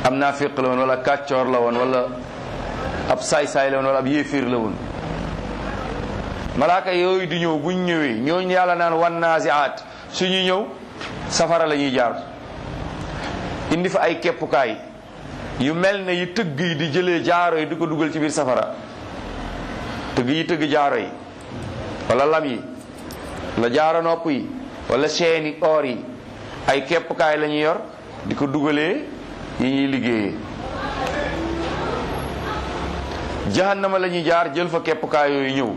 [SPEAKER 1] am naa féq la woon wala kàccoor la woon wala ab saay-saay la woon wala ab yéeféer la woon malaaka yooyu di ñëw buñ ñëwee ñooñu yàlla naan wan naasiaat suñu ñëw safara la ñuy jaar indi fa ay keppukaay yu mel ne yi tëgg yi di jëlee jaaro yi di ko dugal ci biir safara tëgg yi tëgg jaaro yi wala lam yi wala jaaro nopp yi wala seeni or yi ay keppukaay la ñuy yor di ko dugalee yi ñuy liggéeyee jahannama la ñuy jaar jël fa keppukaay yooyu ñëw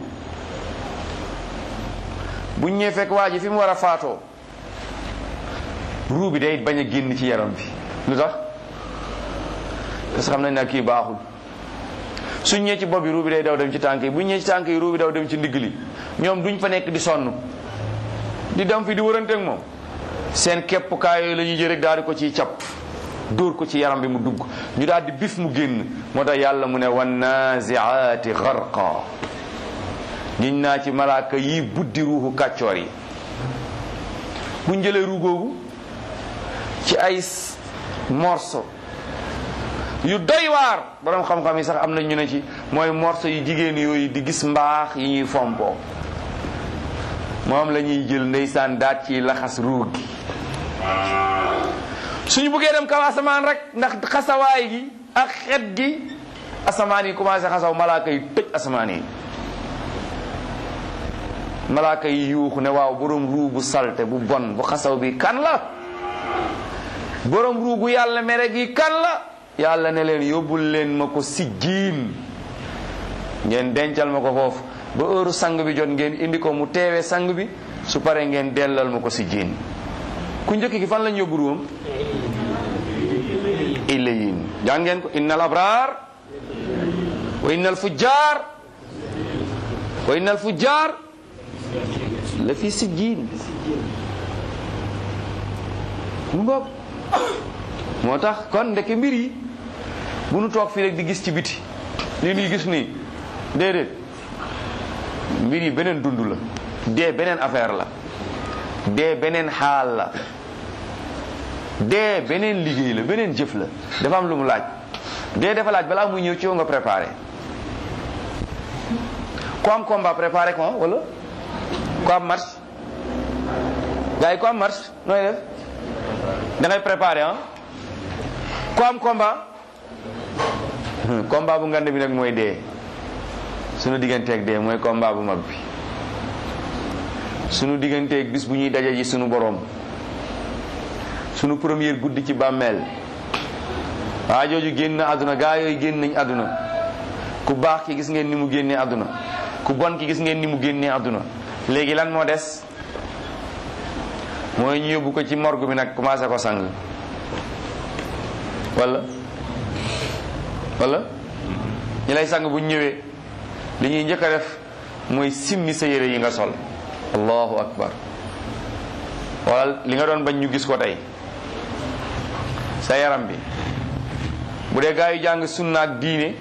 [SPEAKER 1] buñ ñëwee fekk waa ji fi mu war a faatoo ruu bi day bañ a génn ci yaram bi lu tax parce que xam nañ ne kii baaxul suñ ñëwee ci bopp bi ruu bi day daw dem ci tànk yi buñ ñëwee ci tànk yi ruu bi daw dem ci ndigg li ñoom duñ fa nekk di sonn di dem fi di wërante ak moom seen keppukaay yooyu la ñuy jël rek daal di ko ciy cap dóor ko ci yaram bi mu dugg ñu daal di bif mu génn moo tax yàlla mu ne wan naziaati garqa giñ naa ci malaaka yi buddi ruuxu kàccoor yi buñ jëlee ruu googu ci ay morceau yu doy waar borom xam-xam yi sax am na ñu ne ci mooy morceau yu jigéen yooyu di gis mbaax yi ñuy fompoo moom la ñuy jël ndeysaan daat ci laxas ruu gi suñu buggee dem kaw asamaan rek ndax xasawaay gi ak xet gi asamaan yi commencé xasaw malaaka yi tëj asamaan yi malaaka yi yuuxu ne waaw borom ruu bu salte bu bon bu xasaw bi kan la borom ruu gu yàlla mere gi kan la yàlla ne leen yóbbul leen ma ko sijjiin ngeen dencal ma ko foofu ba heure sang bi jot ngeen indi ko mu teewee sang bi su paree ngeen dellal ma ko sijjiin ku njëkk gi fan lañ yóbbu ruwam illayin jàngeen ko innal abraar wa innal fujjaar wa innal fujjaar la fi sijjiin mu ngoog moo tax kon ndeke mbir yi bu nu toog fii rek di gis ci biti li nuy gis nii déedéet mbir yi beneen dund la dee beneen affaire la dee beneen xaal la dee beneen liggéey la beneen jëf la dafa am lu mu laaj dee dafa laaj balaa muy ñëw ci yow nga préparé ku am combat préparé ko wala ku am match gars yi ku am match nooy def da ngay préparé ah ku am combat combat bu ngand bi nag mooy dee sunu digganteeg dee mooy combat bu mag bi sunu digganteeg bis bu ñuy daje ji sunu borom sunu première guddi ci bàmmeel waa jooju génn àdduna gaa yooyu génn nañ àdduna ku baax ki gis ngeen ni mu génnee àdduna ku bon ki gis ngeen ni mu génnee àdduna léegi lan moo des mooy ñu yóbbu ko ci morgue bi nag commencé ko sang wala wala ñi lay sang bu ñëwee li ñuy njëkk a def mooy simmi sa yére yi nga sol allahu akbar wala li nga doon bañ ñu gis ko tey sa yaram bi bu dee gaa yu jàng sunna ak diine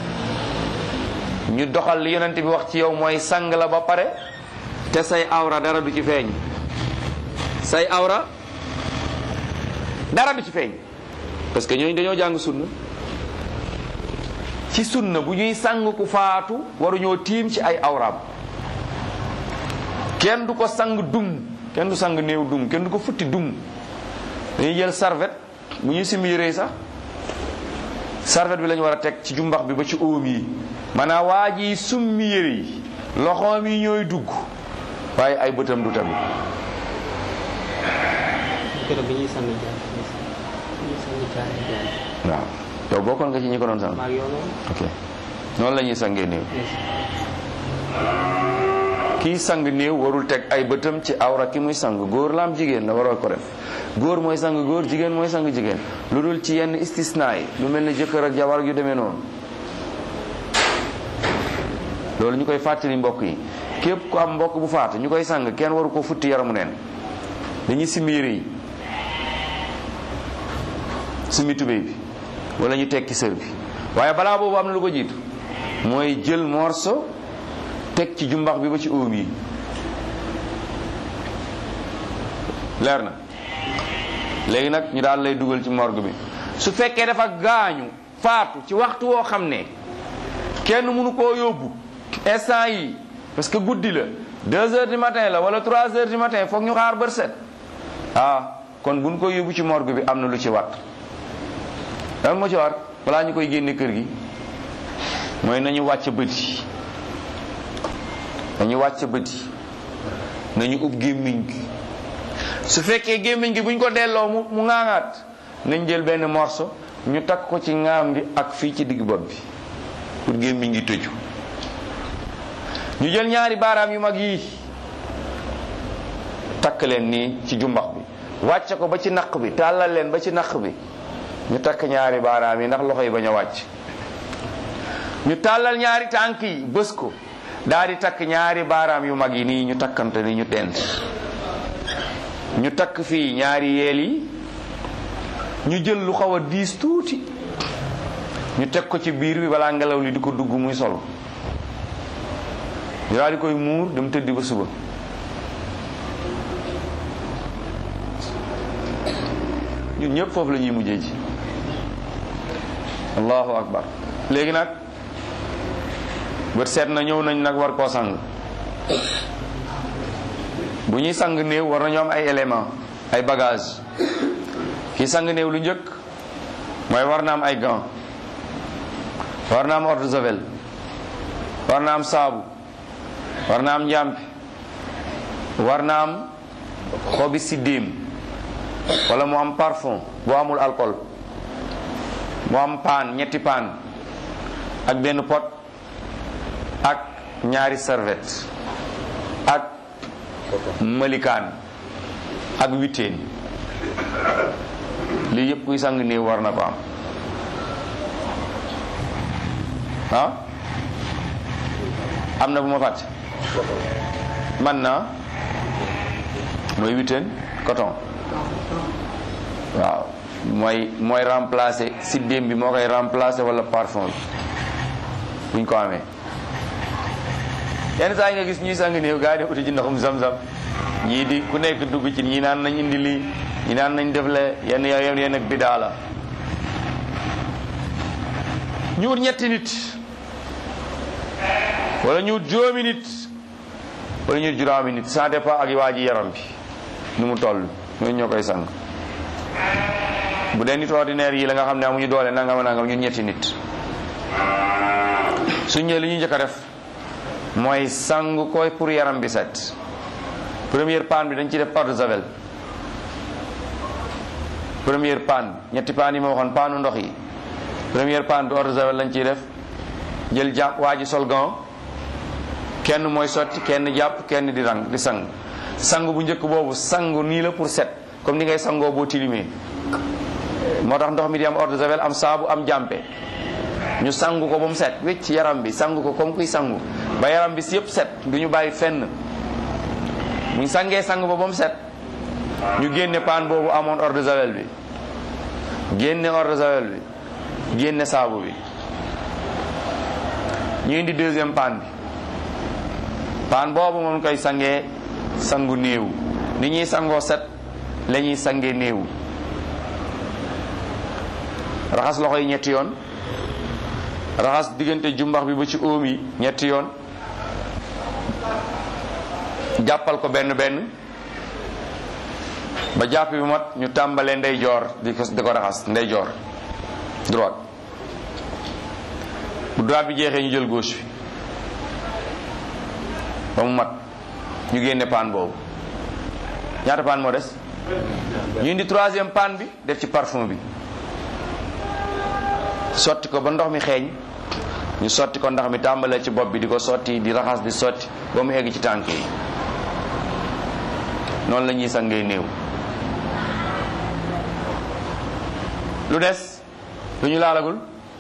[SPEAKER 1] ñu doxal li yonent bi wax ci yow mooy sang la ba pare te say awra dara du ci feeñ say awra dara du ci feeñ parce que ñooñu dañoo jàng sunna ci sunna bu ñuy sang ku faatu waruñoo tiim ci ay awraam kenn du ko sang dum kenn du sang néew dum kenn du ko futti dum dañuy jël serviette bu ñuy simbi yére sax serviette bi lañu war a teg ci jumbax bi ba ci óom yi maanaam waa ji summi yére yi loxoom yi ñooy dugg waaye ay bëtam du tamit
[SPEAKER 2] keroog bi ñuy sànni jaan bi ñuy sànni jaan jaan
[SPEAKER 1] waaw yow bokkoon nga ci ñi ko doon sang
[SPEAKER 2] maa ngi yow noonu
[SPEAKER 1] ok noonu la ñuy sangee néew kii sang néew warul teg ay bëtam ci awra ki muy sang góor la am jigéen la waroo ko def góor mooy sang góor jigéen mooy sang jigéen lu dul ci yenn istisna yi lu mel ne jëkkër ak jabar yu demee noonu loolu ñu koy fàttali mbokk yi képp ku am mbokk bu faatu ñu koy sang kenn waru ko futti yaramu neen dañuy simmi yére yi simmi tubéy bi wala ñu tekki sër bi waaye balaa boobu am na lu ko jiitu mooy jël morso teg ci jumbax bi ba ci óom yi leer na léegi nag ñu daal lay dugal ci morgue bi su fekkee dafa gaañu faatu ci waxtu woo xam ne kenn mënu koo yóbbu instant yi parce que guddi la deux heures du matin la wala trois heures du matin foog ñu xaar bër set ah kon buñ ko yóbbu ci morgue bi am na lu ci wat lan moo ci war balaa ñu koy génne kër gi mooy nañu wàcc bët yi nañu wàcc bët yi nañu ub gémmiñ gi su fekkee gémmiñ gi buñ ko delloo mu mu ŋaaŋaat nañ jël benn morceau ñu takk ko ci ŋaam bi ak fii ci digg bopp bi pour gémmiñ gi tëju ñu jël ñaari baaraam yu mag yii takk leen nii ci jumbax bi wàcce ko ba ci naq bi tàllal leen ba ci naq bi ñu takk ñaari baaraam yi ndax loxo yi bañ a wàcc ñu tàllal ñaari tànk yi bës ko daal di takk ñaari baaraam yu mag yi nii ñu takkante ni ñu dend ñu takk fii ñaari yeel yi ñu jël lu xaw a diis tuuti ñu teg ko ci biir bi balaa ngelaw li di ko dugg muy sol ñu daal di koy muur dem tëddi ba suba ñun ñëpp foofu la ñuy mujjee ji allahu akbar léegi nag bët seet na ñëw nañ nag war koo sang bu ñuy sang néew war nañoo am ay élément ay bagage kii sang néew lu njëkk mooy war na am ay gants war na am eau de javel war na am saabu war na am njàmpi war na am xobi siddéem wala mu am parfum boo amul alcool mu am paan ñetti paan ak benn pot ak ñaari serviette ak malikaan ak witeen lii yëpp kuy sang néew war na ko am ah am na bu ma fàtte man na mooy witeen coton waaw mooy mooy remplacer siddéem bi moo koy remplacer wala parfum bi buñ ko amee yenn saa yi nga gis ñuy sang néew gaa yi def uti ci ndoxum zam-zam ñii di ku nekk dugg ci ñii naan nañ indi lii ñi naan nañ def le yenn yenn yenn ak bidaa la ñu wut ñetti nit wala ñu wut juróomi nit wala ñu wut juróomi nit ça dépend ak waa ji yaram bi nu mu toll ñooñu ñoo koy sang bu dee nit ordinaire yi la nga xam ne amuñu doole nangam nangam ñun ñetti nit suñ ñëwee li ñu njëkk a def mooy sang koy pour yaram bi set première panne bi dañ ci def eau de javel première panne ñetti panne yi ma waxoon paanu ndox yi première panne bi eau de javel lañ ciy def jël jàpp waa ji sol gant kenn mooy sotti kenn jàpp kenn di rang di sang sang bu njëkk boobu sangu nii la pour set comme ni ngay sangoo boo tilimee moo tax ndox mi di am eau de javel am saabu am jàmpe ñu sangu ko ba mu set wécc yaram bi sangu ko comme kuy sangu ba yaram bi si yëpp set du ñu bàyyi fenn buñ sangee sang ba ba mu set ñu génne paan boobu amoon eau de javel bi génne eau de javel bi génne saabu bi ñu indi deuxième paan bi paan boobu moom koy sangee sangu néew ni ñuy sangoo set la ñuy sangee néew raxas loxo yi ñetti yoon raxas diggante jumbax bi ba ci óom yi ñetti yoon jàppal ko benn benn ba jàpp bi mat ñu tàmbalee ndeyjoor di ko di ko raxas ndeyjoor droite bu droite bi jeexee ñu jël gauche bi ba mu mat ñu génne paan boobu ñaata paan moo des ñu indi troisième paan bi def ci parfum bi sotti ko ba ndox mi xeeñ ñu sotti ko ndox mi tàmbalee ci bopp bi di ko sotti di raxas di sotti ba mu egg ci tànk yi noonu la ñuy sangee néew lu des lu ñu laalagul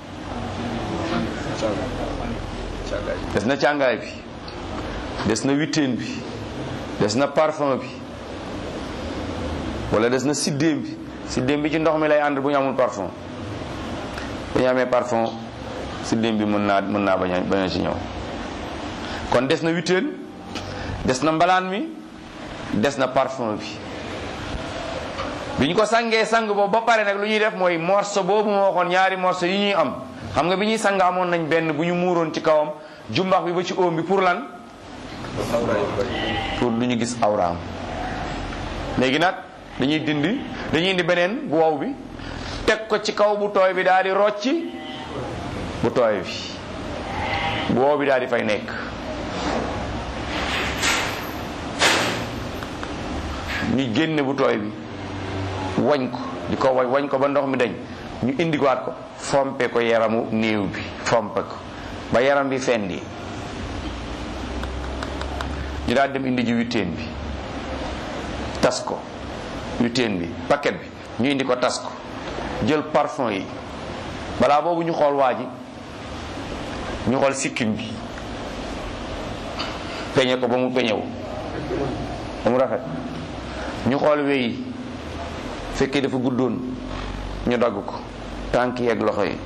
[SPEAKER 1] des na càngaay bi des na witteen bi des na parfum bi wala des na siddéem bi siddéem bi ci ndox mi lay ànd bu ñu amul parfum bu ñu amee parfum siddéem bi mën naa mën naa bañ a bañ a ci ñëw kon des na witteen des na mbalaan mi des na parfum bi bi ñu ko sangee sang boobu ba pare nag lu ñuy def mooy morso boobu moo waxoon ñaari morso yi ñuy am xam nga bi ñuy sang amoon nañ benn bu ñu muuroon ci kawam jumbax bi ba ci óom bi pour lan pour du ñu gis awraam léegi nag dañuy dindi dañuy indi beneen bu wow bi teg ko ci kaw bu tooy bi daal di rocci bu tooy bi bu wow bi daal di fay nekk ñu génne bu tooy bi wañ ko di ko wañ wañ ko ba ndox mi dañ ñu indiwaat ko fompe ko yaramu néew bi fompe ko ba yaram bi fendi ñu daal dem indi ji witteen bi tas ko witteen bi paquet bi ñu indi ko tas ko jël parfum yi balaa boobu ñu xool waa ji ñu xool sikkim bi peñe ko ba mu peñewu ba mu rafet ñu xool wey fekkee dafa guddoon ñu dagg ko tànk yi ak loxo yi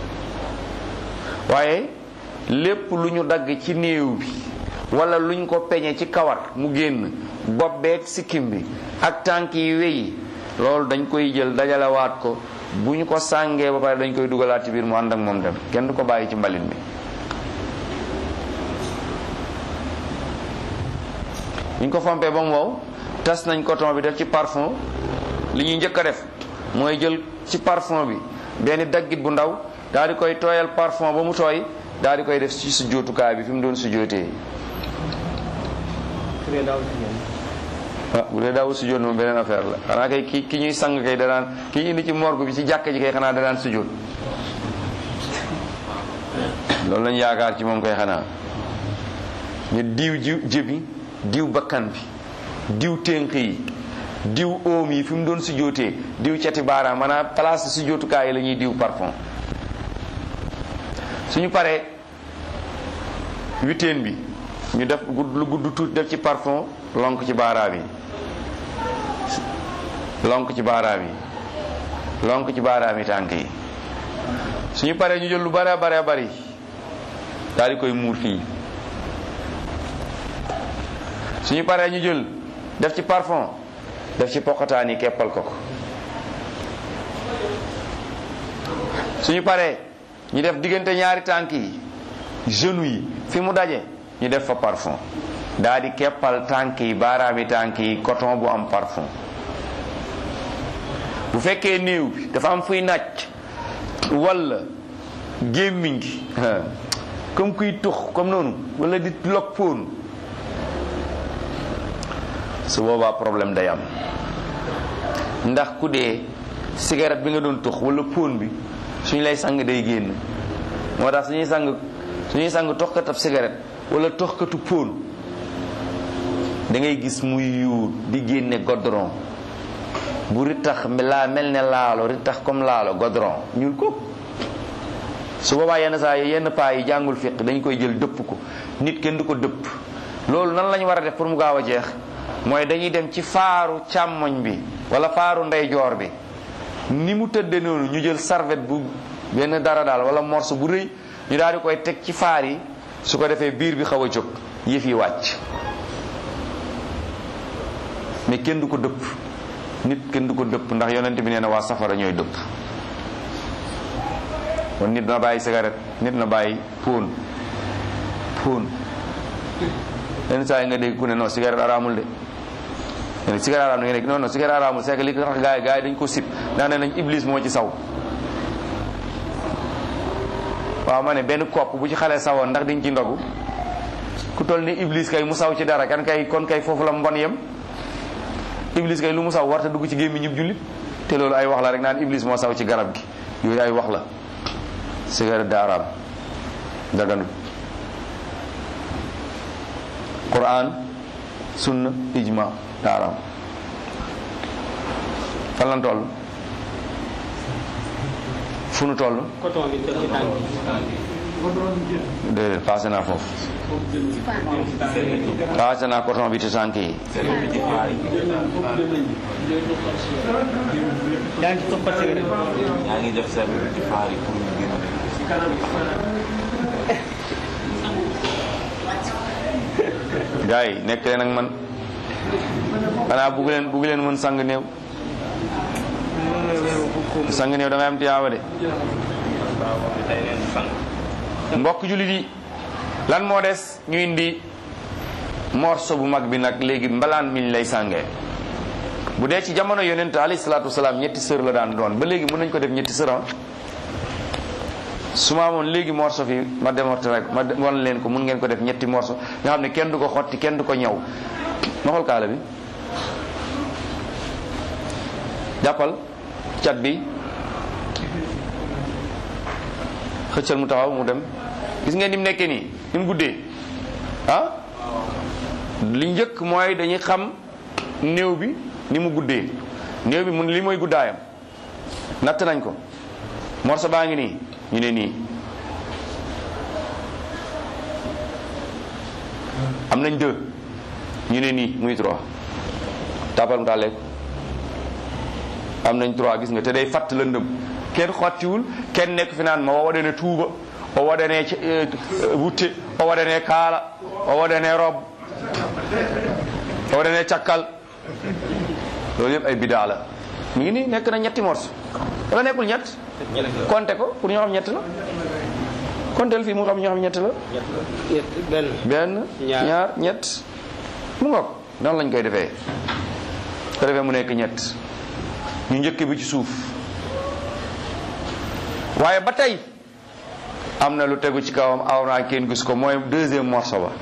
[SPEAKER 1] waaye lépp lu ñu dagg ci néew bi wala luñ ko peñe ci kawar mu génn bopp beeg sikkim bi ak tànk yi wey loolu dañ koy jël dajalewaat ko bu ñu ko sàngee ba pare dañ koy dugalaat ci biir mu ànd ak moom dem kenn du ko bàyyi ci mbalit mi ñu ko fompee ba mu wow tas nañ coton bi def ci parfum li ñuy njëkk a def mooy jël ci parfum bi benn daggit bu ndaw daal di koy tooyal parfum ba mu tooy daal di koy def ci sujjóotukaay bi fi mu doon sujjóotee ah bu dee daawul sujjóot moom beneen affaire la xanaa kay ki ki ñuy sang kay danaan ki indi ci morgue bi ci jàkk ji kay xanaa danaan sujjóot loolu lañ yaakaar ci moom kay xanaa ñu diw ji jëbi diw bakkan bi diw ténk yi diw oom yi fi mu doon sujjóotee diw cati baaraam maanaam place sujjóotukaay yi la ñuy diw parfum suñu paree witeen bi ñu def lu gudd tuuti def ci parfum lonk ci baaraam yi lonk ci baaraam yi lonk ci baaraam yi tànk yi suñu paree ñu jël lu bare bare bari daal di koy muur fii suñu paree ñu jël def ci parfum def ci poqataan yi keppal ko ko suñu paree ñu def diggante ñaari tànk yi genou yi fi mu daje ñu def fa parfum daa di keppal tànk yi baaraami tànk yi coton bu am parfum bu fekkee néew bi dafa am fuy nàcc walla gémmiñ gi comme kuy tux comme noonu walla di lok póon su boobaa problème day am ndax ku dee cigarette bi nga doon tux walla póon bi suñ lay sang day génn moo tax suñuy sang suñuy sang toxkat ab cigarette walla toxkatu póon da ngay gis muy yuur di génne godron bu rittax laa mel ne laalo rittax comme laalo godron ñuul ko su boobaa yenn saa yi yenn paa yi jàngul fiq dañ koy jël dëpp ko nit kenn du ko dëpp loolu nan lañu war a def pour mu gaaw a jeex mooy dañuy dem ci faaru càmmoñ bi wala faaru ndeyjoor bi ni mu tëdde noonu ñu jël serviette bu benn dara daal wala morceau bu rëy ñu daal di koy teg ci faar yi su ko defee biir bi xaw a jóg yëf yi wàcc mais kenn du ko dëpp nit kenn du ko dëpp ndax yonent bi nee na waa safara ñooy dëpp kon nit na bàyyi cigarette nit na bàyyi póon póon yenn saa yi nga dégg ku ne non cigarette araamul de ne cigarette araam na nga dégg non non cigarette araamul c'est que li tax gars yi gars yi dañ ko sib ndax ne nañ iblis moo ci saw waaw ma ne benn kopp bu ci xale sawoon ndax diñ ci ndogu ku toll ni iblis kay mu saw ci dara kan kay kon kay foofu la mbon yem iblis kay lu mu saw warta dugg ci gémmi ñib jullit te loolu ay wax la rek naan iblis moo saw ci garab gi yooyu ay wax la cigarette da araam daganul quran sunna ijma da araam fan lan toll fu nu toll
[SPEAKER 2] coton bi def ci tànk
[SPEAKER 1] déedéet passé naa foofu passé naa coton bi ci tànk yi
[SPEAKER 2] yaa ngi ci toppat cigarette
[SPEAKER 3] yaa ngi def service ci faar yi pour ñu génn
[SPEAKER 1] gars yi nekk leen ak man xanaa bugg leen bugg leen mën sang néew sang néew da ngay am tiyaaba de mbokk jullit yi lan moo des ñu indi morso bu mag bi nag léegi mbalaan miñ lay sàngee bu dee ci jamono yonent alayhi salaatu wasalaam ñetti sër la daan doon ba léegi mën nañ ko def ñetti sër su ma amoon léegi morso fi ma démontré rek ma wan leen ko mun ngeen ko def ñetti morso nga xam ne kenn du ko xotti kenn du ko ñaw ma xool kaala bi jàppal cat bi xëccal mu taxaw mu dem gis ngeen ni mu nekkee nii ni mu guddee ah li njëkk mooy dañuy xam néew bi ni mu guddee néew bi mun li mooy guddaayam natt nañ ko morso baa ngi nii ñu ne nii am nañ deux ñu ne nii muy trois tàppal mu tàlleeku am nañ trois gis nga te day fatt lëndëm kenn xottiwul kenn nekk fi naan ma o waɗane tuuba o waɗane wutte o waɗane kaala o waɗane rob o waɗane cakkal loolu yëpp ay bidaa la mi ngi nii nekk na ñetti morso wala nekkul ñett compté ko pour ñoo xam ñett la compté fii mu xam ñoo xam ñett la
[SPEAKER 2] benn
[SPEAKER 1] benn
[SPEAKER 2] Ñaar.
[SPEAKER 1] ñaar ñett mu ngoog noonu lañ koy defee ko defee mu nekk ñett ñu njëkk bi ci suuf waaye ba tey am na lu tegu ci kawam aw naa kenn gis ko mooy deuxième morceau ba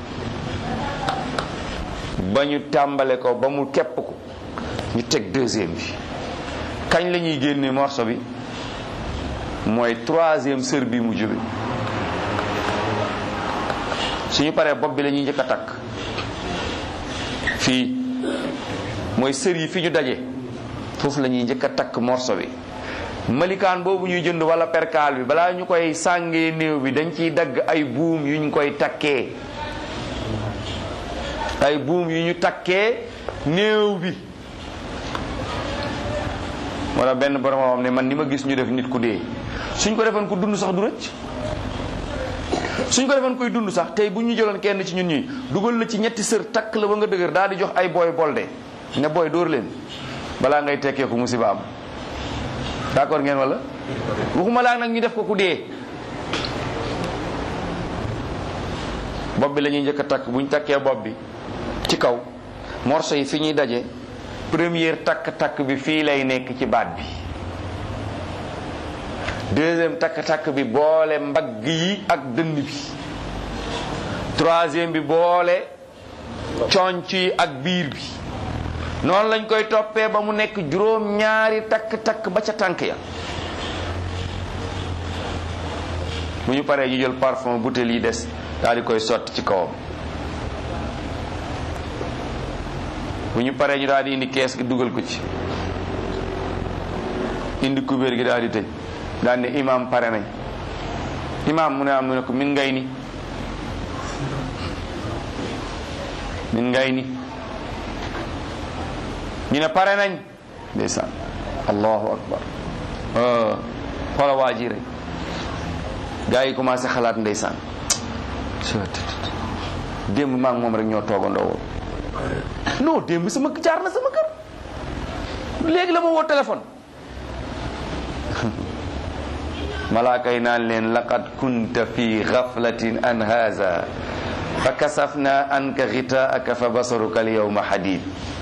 [SPEAKER 1] ba ñu tàmbale ko ba mu kepp ko ñu teg deuxième bi kañ la ñuy génne morceau bi mooy troisième sër bi mujj bi suñu paree bopp bi la ñuy njëkk a takk fii mooy sër yi fi ñu daje foofu la ñuy njëkk a takk morceau bi malikaan boobu ñuy jënd wala perkaal bi balaa ñu koy sàngee néew bi dañ ciy dagg ay buum yu ñu koy takkee ay buum yu ñu takkee néew bi moo tax benn borom xam ne man ni ma gis ñu def nit ku dee suñ ko defoon ku dund sax du rëcc suñ ko defoon koy dund sax tey bu ñu jëloon kenn ci ñun ñi dugal la ci ñetti sër takk la ba nga dëgër daal di jox ay booy bolde ne booy dóor leen balaa ngay tekkee ko musiba am d'accord ngeen wala waxuma laa nag ñu def ko ku dee bopp bi la ñuy njëkk a takk bu ñu takkee bopp bi ci kaw morceau yi fi ñuy daje première takk-takk bi fii lay nekk ci baat bi deuxième takk-takk bi boole mbagg yi ak dënn bi troisième bi boole conc yi ak biir bi noonu lañ koy toppee ba mu nekk juróom ñaari takk-takk ba ca tànk ya bu ñu paree ñu jël parfum bouteille yi des daal di koy sotti ci kawam bu ñu paree ñu daal di indi kees gi dugal ko ci indi kubéer gi daal di tëj daal ne imam pare nañ imam mu ne am mu ne ko min ngay ni min ngay ni ñu ne pare nañ ndeysaan allahu akbar ah, xoola waa ji rek gars yi commencé xalaat ndeysaan démb maa ngi moom rek ñoo toogandoo woon non démb sama jaar na sama kër léegi la ma woo téléphone malaaka yi naan leen laqad kunta fi ghaflatin an haza fa kasafna anka ghitaaka fa basaruka al yawma hadid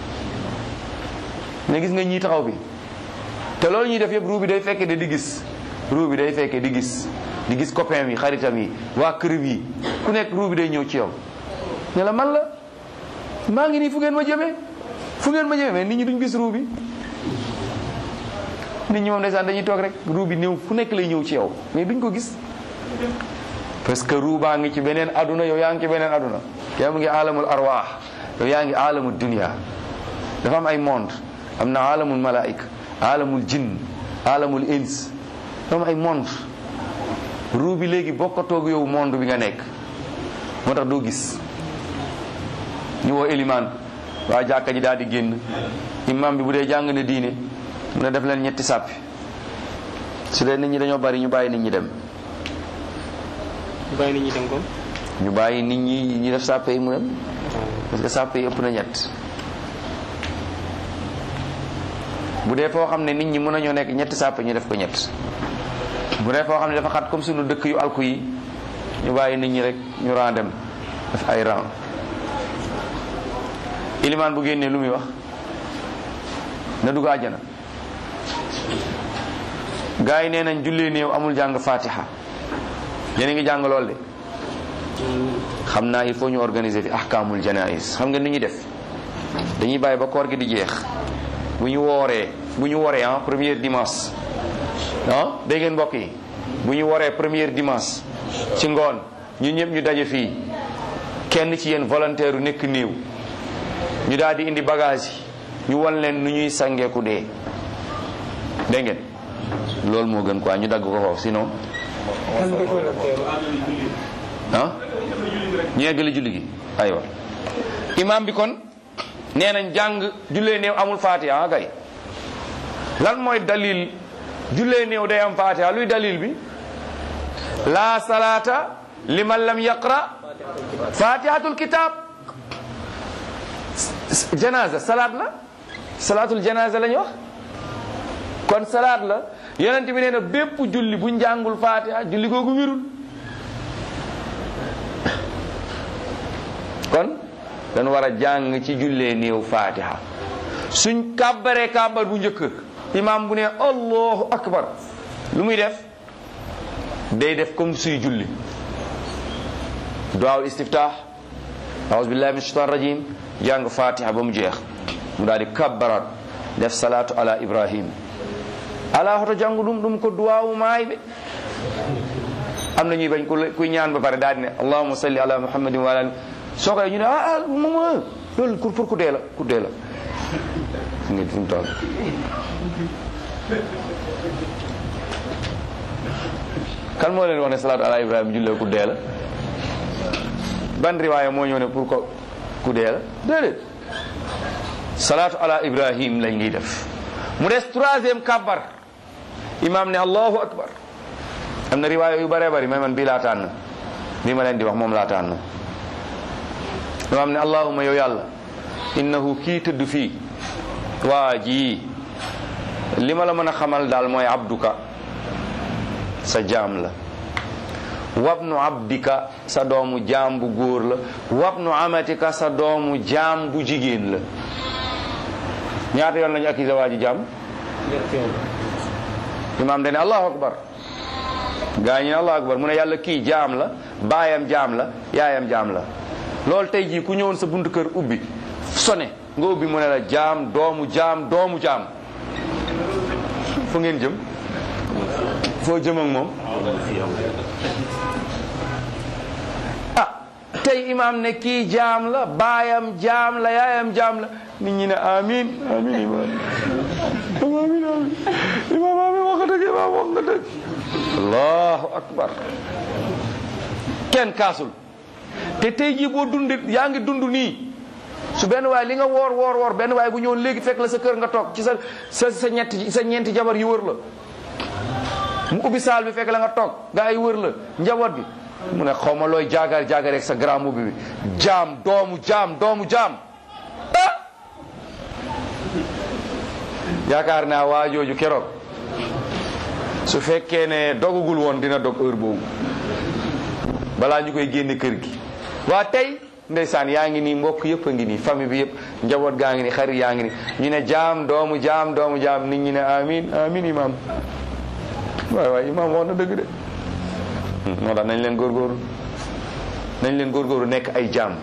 [SPEAKER 1] ne gis nga ñii taxaw bi te loolu ñuy def yëpp ruu bi day fekke de di gis ruu bi day fekke di gis di gis copain yi xaritam yi waa këram yi ku nekk ruu bi day ñëw ci yow ne la man la maa ngi nii fu ngeen ma jëmee fu ngeen ma jëmee mais nit ñi duñ gis ruu bi nit ñi moom ndeysaan dañuy toog rek ruu bi ñëw fu nekk lay ñëw ci yow mais duñ ko gis parce que ruu baa ngi ci beneen aduna yow yaa ngi ci beneen aduna yow mu ngi alamul arwaax yow yaa ngi alamul dunia dafa am ay monde am na alamul malaika alamul jinn alamul ins dafa am ay monde ruu bi léegi bokkatoog yow monde bi nga nekk moo tax doo gis ñu woo élimaan waa jàkka ji daal di génn imam bi bu dee jàng na diine mu ne def leen ñetti sàppi su dee nit ñi dañoo bari ñu bàyyi nit ñi dem
[SPEAKER 2] bàyyi nit ñi dem ko
[SPEAKER 1] ñu bàyyi nit ñi ñu def sàppe yi mu dem parce que sàppe yi ëpp na ñett bu dee foo xam ne nit ñi mën nañoo nekk ñetti sàpp ñu def ko ñett bu dee foo xam ne dafa xat comme sunu dëkk yu alku yi ñu bàyyi nit ñi rek ñu ran dem def ay ran ilimaan bu génnee lu muy wax na dugg àjjana gars yi nee nañ jullee néew amul jàng fatiha yéen a ngi jàng lool de xam naa il faut ñu organiser fi ahkaamul janais xam nga ni ñuy def dañuy bàyyi ba koor gi di jeex bu ñu wooree bu ñu woree ah première dimanche ah dégg ngeen mbokk yi bu ñu woree première dimanche ci ngoon ñun ñëpp ñu daje fii kenn ci yéen volontaire u nekk néew ñu daal di indi bagage yi ñu wan leen nu ñuy sangeeku dee dégg ngeen loolu moo gën quoi ñu dagg ko foofu sinon ah ñu yeggali julli gi aywa imam bi kon nee nañ jàng jullee néew amul fatiha kay lan mooy dalil jullee néew day am fatiha luy dalil bi la salata liman lam yaqra fatihatul kitab janaza salaat la salaatul janaza la ñu wax kon salaat la yonent bi nee na bépp julli bu njàngul fatiha julli googu wirul kon dañu war a jàng ci jullee néew fatiha suñ kàbbaree kàbbar bu njëkk imam bu ne allahu akbar lu muy def day def comme suy julli duwaawul istiftah aouzu billahi min shaitan rajim jàng fatiha ba mu jeex mu daal di kabbarat def salatu ala ibrahim ala hoto jàngu ɗum ɗum ko duwawu maayɓe am na ñuy bañ kuy ñaan ba pare daal di ne allahuma salli ala muhammadin wa ala soo koy ñu ne ah ah mama loolu pour pour ku dee la ku dee la fu ngeen fu mu toll kan moo leen wax ne salaatu ala ibrahima jullee ku dee la ban riwaaya moo ñëw ne pour ko ku dee la déedéet salaatu ala ibrahim lañ ngi def mu des troisième kabbar imam ne allahu akbar am na riwaaya yu bëree bëri mais man bii laa tànn bii ma leen di wax moom laa tànn imam ne allahuma yow yàlla innahu kii tëdd fii waa ji li ma la mën a xamal daal mooy abduka sa jaam la wabnu abdika sa doomu jaam bu góor la wabnu amatika sa doomu jaam bu jigéen la ñaata yoon lañu accusé waa ji jaam imam dane allahu akbar gaa ñi ne allahu akbar mu ne yàlla kii jaam la baayam jaam la yaayam jaam la loolu tey jii ku ñëwoon sa buntu kër ubbi sone nga ubbi mu ne la jaam doomu jaam doomu jaam fu ngeen jëm foo jëm ak moom ah tey imaam ne kii jaam la baayam jaam la yaayam jaam la nit ñi ne amin amin imaam amin amin imaam amin wax nga dëgg imaam wax nga dëgg allahu akbar kenn kaasul te tey jii boo dund yaa ngi dund nii su benn waay li nga woor woor woor benn waay bu ñëwoon léegi fekk la sa kër nga toog ci sa sa sa ñetti sa ñeenti jabar yi wër la mu ubbi saal bi fekk la nga toog gaa yi wër la njaboot bi mu ne xaw ma looy jaagaar jaagaar ak sa grand mbubb bi jaam doomu jaam doomu jaam ah yaakaar naa waa jooju keroog su fekkee ne dogagul woon dina dog heure boobu balaa ñu koy génne kër gi waa tey ndeysaan yaa ngi nii mbokk yëpp a ngi nii famille bi yëpp njaboot gaa ngi nii xarit yaa ngi nii ñu ne jaam doomu jaam doomu jaam nit ñi ne amin amin imam waay waay imam wax na dëgg de moo tax nañ leen góorgóorlu nañ leen góorgóorlu nekk ay jaam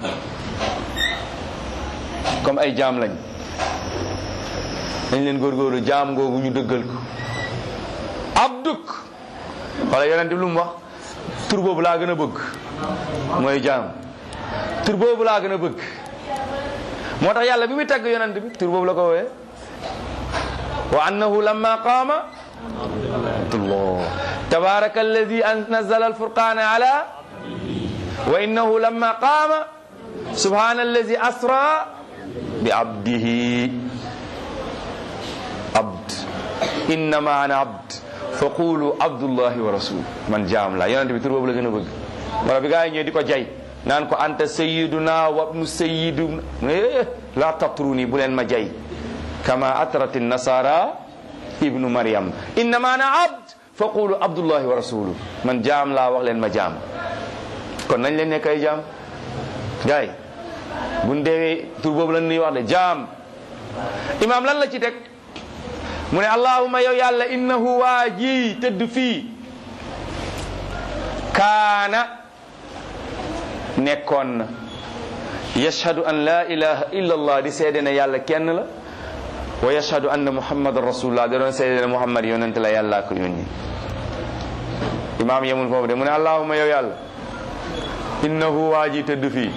[SPEAKER 1] comme ay jaam lañ nañ leen góorgóorlu jaam googu ñu dëggal ko abduk wala yonent bi lu mu wax tur boobu laa gën a bëgg mooy jaam tur boobu laa gën a bëgg moo tax yàlla bi muy tagg yonent bi tur boobu la ko wooyee wa annahu lamma qaama abdullah tabaraka alladi nazala alfurqana ala wa innahu lamma qaama subhana alladi asra bi abdihi abd innama ana abd fa qulu abdullahi wa rasul man jaam la yonent bi tur boobu la gën a bëgg wala bi gaa yi ñëw di ko jay naan ko anta sayiduna wabnu sayiduna la tatruni bu leen ma jay kama atrati nasara ibnu maryam innama ana abd fa qulu abdullahi wa rasuluh man jaam laa wax leen ma jaam kon nañ leen nekk ay jaam gaay buñ deewee tur boobu lan nuy wax de jaam imaam lan la ci teg mu ne allahuma yow yàlla innahu waa ji tëdd fii kaana nekkoon na yashhadu an la ilaha illa allah di seede ne yàlla kenn la wa yashhadu anna muhammadan rasulullah da doon seede ne muhammad yonent la yàlla ko yónni imaam yemul foofu de mu ne allahuma yow yàlla innahu waa ji tëdd fii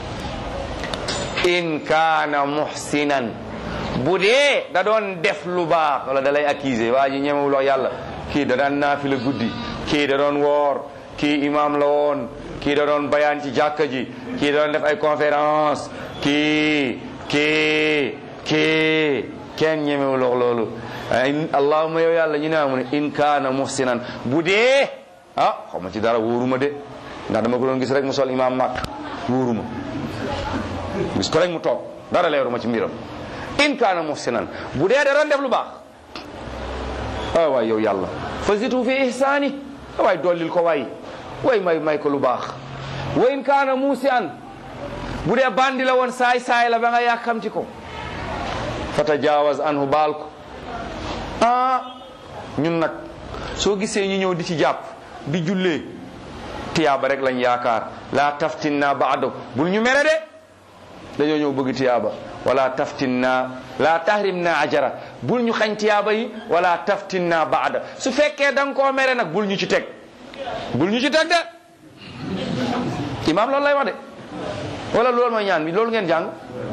[SPEAKER 1] in kaana muhsinan bu dee da doon def lu baax wala da lay accuser waa ji ñemewul wax yàlla kii da daan naafila guddi kii da doon woor kii imam la woon kii da doon bayaan ci jàkka ji kii da doon def ay conférence kii kii kii kenn ñemewul wax loolu allahuma yow yàlla ñu ne mu ne in kaana muhsinan bu dee ah xaw ma ci dara wóoruma de ndax dama ko doon gis rek mu sol imam màkk wóoruma gis ko rek mu toog dara leeruma ci mbiram in kaana muhsinan bu dee da doon def lu baax ay waay yow yàlla fazitu fi ihsaani waay dollil ko waay way may may ko lu baax wa in kaana muusian bu dee bandi la woon saay saay la ba nga yàkkamti ko fa tajaawaz anhu baal ko ah ñun nag soo gisee ñu ñëw di ci jàpp di jullee tiyaaba rek lañ yaakaar laa taftinna baado bul ñu mere de dañoo ñëw bëgg tiyaaba wala taftinna la tahrimna ajara bul ñu xañ tiyaaba yi wala taftinna baada su fekkee da nga koo mere nag bul ñu ci teg bul ñu ci teg de imaam loolu lay wax de wala loolu mooy ñaan bi loolu ngeen jàng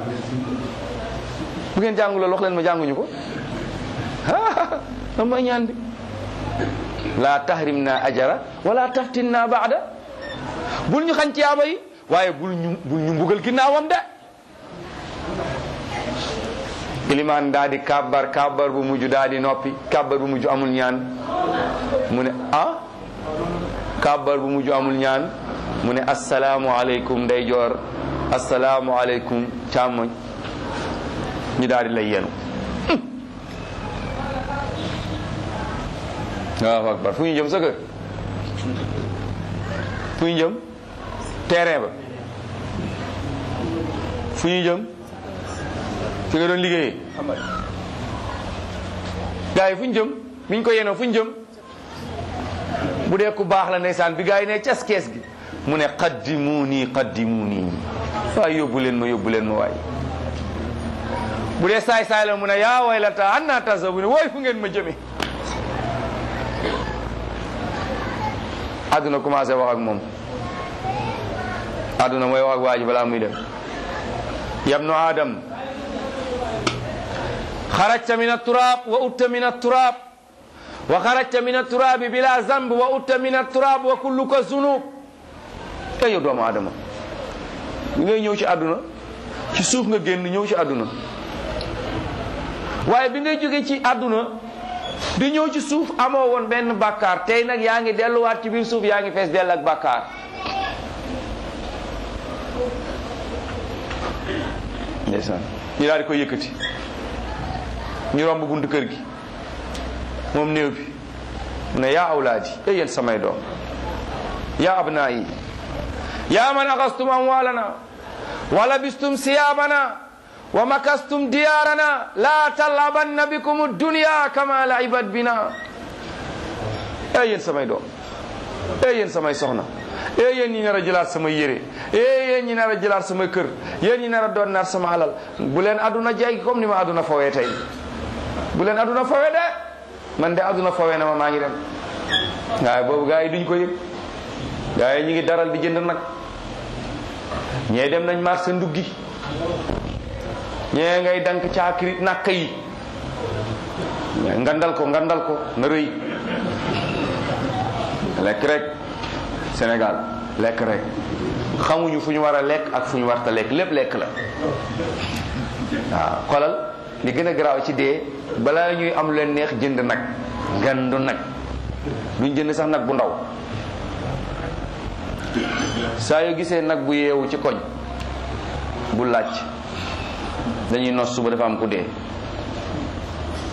[SPEAKER 1] bu ngeen jàng loolu wax leen ma jànguñu ko loolu mooy ñaan bi la tahrimna ajara wala taftinna baada bul ñu xañ tiyaaba yi waaye bul ñu bul ñu mbugal ginnaawam de ilimaan daa di kàbbar kàbbar bu mujj daa di noppi kàbbar bu mujj amul ñaan mu ne ah kàbbar bu mujj amul ñaan mu ne asalaamu aleykum ndeyjoor asalaamu aleykum càmmoñ ñu daal di lay yenu waaw akbar fu ñu jëm sa kër fu ñu jëm terrain ba fu ñu jëm fi nga doon liggéeyee gars yi fu ñu jëm biñ ko yenoo fu ñu jëm bu dee ku baax la ndeysaan bi gars yi ne cas kees gi mu ne qaddimuuni qaddimuuni waaye yóbbu leen ma yóbbu leen ma waay bu dee saay saay la mu ne yaa waylata anna tasabu ne wooy fu ngeen ma jëme àdduna commencé wax ak moom àdduna mooy wax ak waa ji balaa muy dem yabnu adam xarajta min atturab wa utta min atturab wa xarajta min atturabi bila zamb wa utta min atturab wa kulluka zunub te yow doomu adama bi ngay ñëw ci àdduna ci suuf nga génn ñëw ci àdduna waaye bi ngay jóge ci àdduna di ñëw ci suuf amoo woon benn bàkkaar tey nag yaa ngi delluwaat ci biir suuf yaa ngi fees dell ak bàkkaar ndeysaan ñu daal di koy yëkkati ñu romb buntu kër gi moom néew bi mu ne yaa awlaadi ey yéen samay doom yaa abnaayi yaa man axastum amwaalana wa labistum siyaabana wa makastum diyaarana laa talabanna bikum dunya kama laibat bina ey yéen samay doom ey yéen samay soxna ey yéen ñi nar a jëlaat sama yére ey yéen ñi nar a jëlaat sama kër yéen ñi nar a doon naat sama alal bu leen aduna jaay comme ni ma aduna fawee tey bu leen aduna fawee de man de aduna fawee na ma maa ngi dem waaye boobu gaa yi duñ ko yëg gaa yi ñu ngi daral di jënd nag ñee dem nañ marché nduggi ñee ngay dank caakiri nakk yi ngandal ko ngandal ko na rëy lekk rek Sénégal lekk rek xamuñu fu ñu war a lekk ak fu ñu warta lekk lépp lekk la waaw xolal li gën a garaaw ci dee balaa ñuy am leen neex jënd nag gandu nag duñ jënd sax nag bu ndaw saa yoo gisee nag bu yeewu ci koñ bu laaj dañuy nos suba dafa am ku dee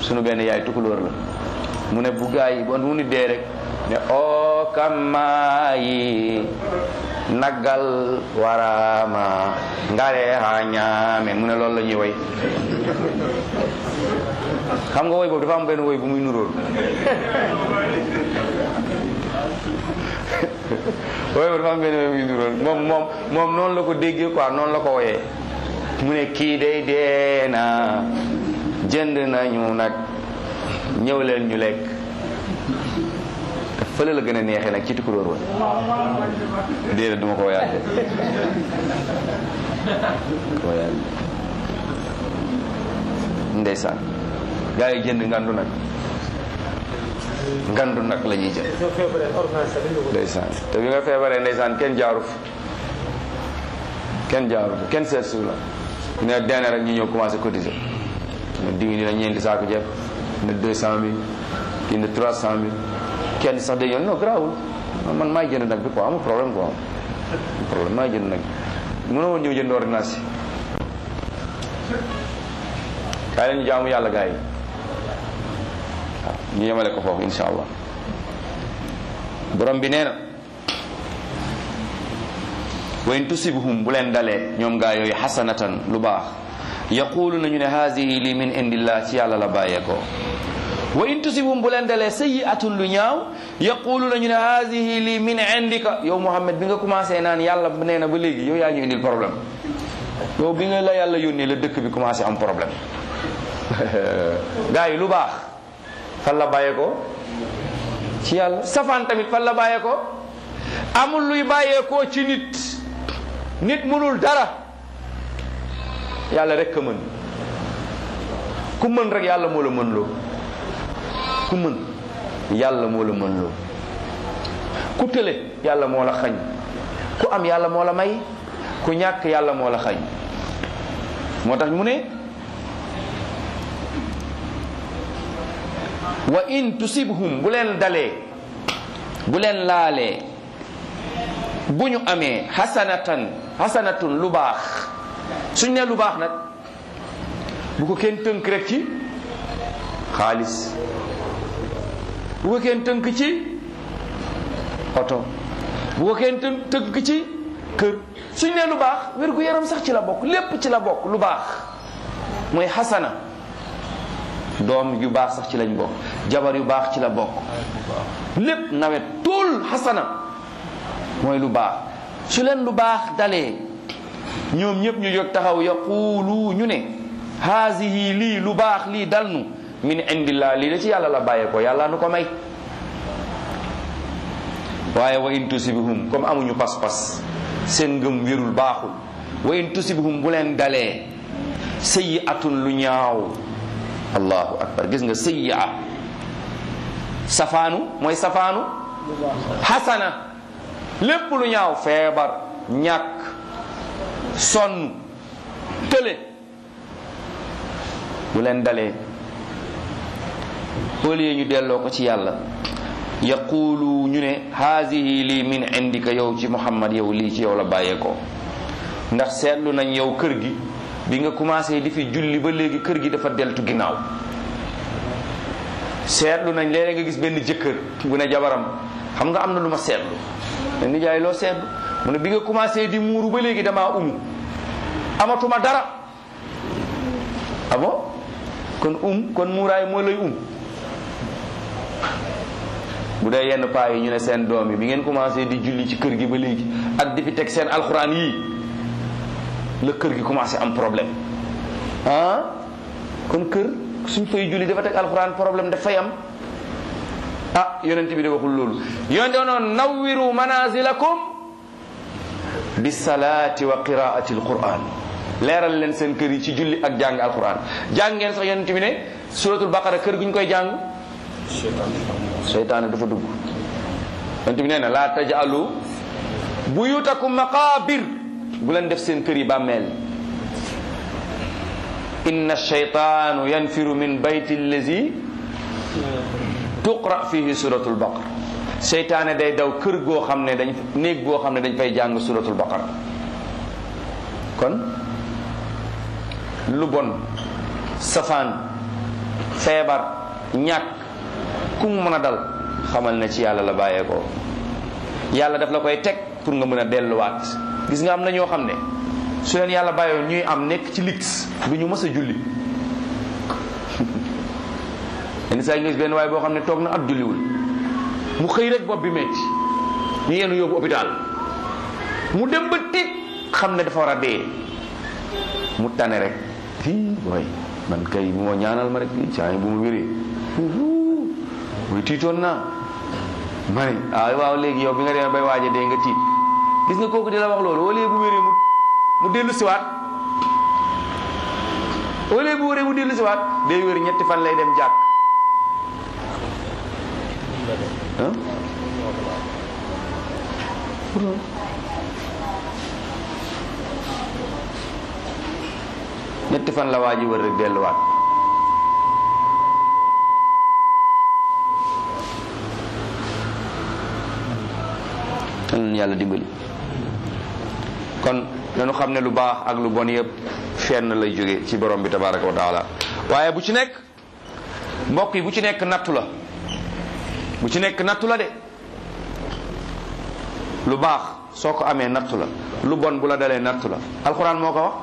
[SPEAKER 1] sunu benn yaay tukulóor la mu ne bu gaa yi bon mu ni dee rek ne o kamaayi naggal warama ngare ha ñaame mu ne loolu la ñuy woy xam nga woy boobu dafa am benn woy bu muy nuróol woy boobu dafa am benn woy bu muy nuróol moom moom moom noonu la ko déggee quoi noonu la ko woyee mu ne kii day dee na jënd nañu nag ñëw leen ñu lekk fële la gën a neexee nag ci tukulóor woon déedéet duma ko woyaat de ko woyaat ndeysaan gaa yi jënd ngandu nag ngandu nag la ñuy jënd ndeysaan te bi nga feebaree ndeysaan kenn jaaru fi kenn jaaru fi kenn seet su la ne deene rek ñu ñëw commencé cotiser ne diw ni la ñeenti saako ceeb ne deux cent mille kii ne trois cent mille kenn sax day yoon non garaawul man maay jënd nag bi quoi amul problème quoi amul problème maay jënd nag mënoo woon ñëw jënd ordonnance yi kaay leen ñu jaamu yàlla gars yi waaw ñu yemale ko foofu insha allah borom bi nee na wa in tusibhum bu leen dalee ñoom gaa yooyu xasanatan lu baax yaqulu nañu ne haadihi li min indillah ci yàlla la bàyyeekoo wa in tusibhum bu leen dalee sayyi'atun lu ñaaw yaqulu nañu ne haadihi li min indika yow Muhammad bi nga commencé naan yàlla nee na ba léegi yow yaa ñu indil problème yow bi nga la yàlla yónnee la dëkk bi commencé am problème gaa yi lu baax fan la bàyyeekoo ci yàlla safaan tamit fan la bàyyeekoo amul luy bàyyeekoo ci nit nit mënul dara yàlla rek ka mën ku mën rek yàlla moo la mën loo ku mën yàlla moo la mën loo ku tële yàlla moo la xañ ku am yàlla moo la may ku ñàkk yàlla moo la xañ moo tax mu ne wa in tusibhum bu leen dalee bu leen laalee bu ñu amee hasanatan hasanatun lu baax suñ ne lu baax nag bu ko kenn tënk rek ci xaalis bu ko kenn tënk ci oto bu ko kenn tënk tënk ci kër suñ ne lu baax wér gu yaram sax ci la bokk lépp ci la bokk lu baax mooy xasana doom yu baax sax ci lañ bokk jabar yu baax ci la bokk lépp nawet tul xasana mooy lu baax su leen lu baax dalee ñoom ñëpp ñu jóg taxaw yaqulu ñu ne haasihi lii lu baax lii dal nu min indillah lii da ci yàlla la bàyyee ko yàlla nu ko may waaye wa in tusibhum comme amuñu pas-pas seen ngëm wérul baaxul wa in tusibhum bu leen dalee sayyi'atun lu ñaaw allahu akbar gis nga sayyi'a safaanu mooy safaanu xasana lépp lu ñaaw feebar ñàkk sonn tële bu leen dalee au lieu ñu delloo ko ci yàlla yaqulu ñu ne haasihi lii min indika yow ci muhammad yow lii ci yow la bàyyeekoo ndax seetlu nañ yow kër gi bi nga commencé di fi julli ba léegi kër gi dafa deltu ginnaaw seetlu nañ léeg nga gis benn jëkkër bu ne jabaram xam nga am na lu ma seetlu ne nijaay loo seetlu mu ne bi nga commencé di muuru ba léegi damaa umu amatuma dara ah bon kon um kon muuraay moo lay um bu dee yenn paa yi ñu ne seen doom yi bi ngeen commencé di julli ci kër gi ba léegi ak di fi teg seen alxuraan yii la kër gi commencé am problème ah kon kër suñ fay julli dafa teg alxuraan problème dafay am ah yonent bi de waxul loolu yonent noon nawwiru manazilakum bi salaati wa qiraati alquran leeral leen seen kër yi ci julli ak jàng alquran jàng ngeen sax yonent bi ne suratul baqara kër gu ñu koy jàng seytaane dafa dugg yonent bi nee na laa tajalu buyutakum maqabir bu leen def seen kër yi bàmmeel inna shaytaanu yanfiru min bayti allazi tuqra fihi suratul baqara seytaane day daw kër goo xam ne dañ néeg goo xam ne dañ fay jàng suratul baqara kon lu bon safaan feebar ñàkk ku mu mën a dal xamal ne ci yàlla la bàyyeekoo yàlla daf la koy teg pour nga mën a delluwaat gis nga am na ñoo xam ne su leen yàlla bàyyoon ñuy am nekk ci lix du ñu mës a julli yenn saa yi nga gis benn waaye boo xam ne toog na at julliwul mu xëy rek bopp bi metti ñu yenu yóbbu hôpital mu dem ba tiit xam ne dafa war a dee mu tane rek fii booy man kay bu ma ñaanal ma rek saa bu ma wéree muy tiitoon naa ma ne ah waaw léegi yow bi nga demee bay waaje dee nga tiit gis nga kooku di la wax loolu wala bu wéree mu mu dellu siwaat wala bu wéree mu dellu siwaat day wér ñetti fan lay dem jàkk ah ñetti fan la waa ji wër rek delluwaat yal na yàlla dimbali kon dañu xam ne lu baax ak lu bon yëpp fenn lay jóge ci borom bi tabaraka wa taala waaye bu ci nekk mbokk yi bu ci nekk nattu la bu ci nekk nattu la de lu baax soo ko amee nattu la lu bon bu la dalee nattu la alquran moo ko wax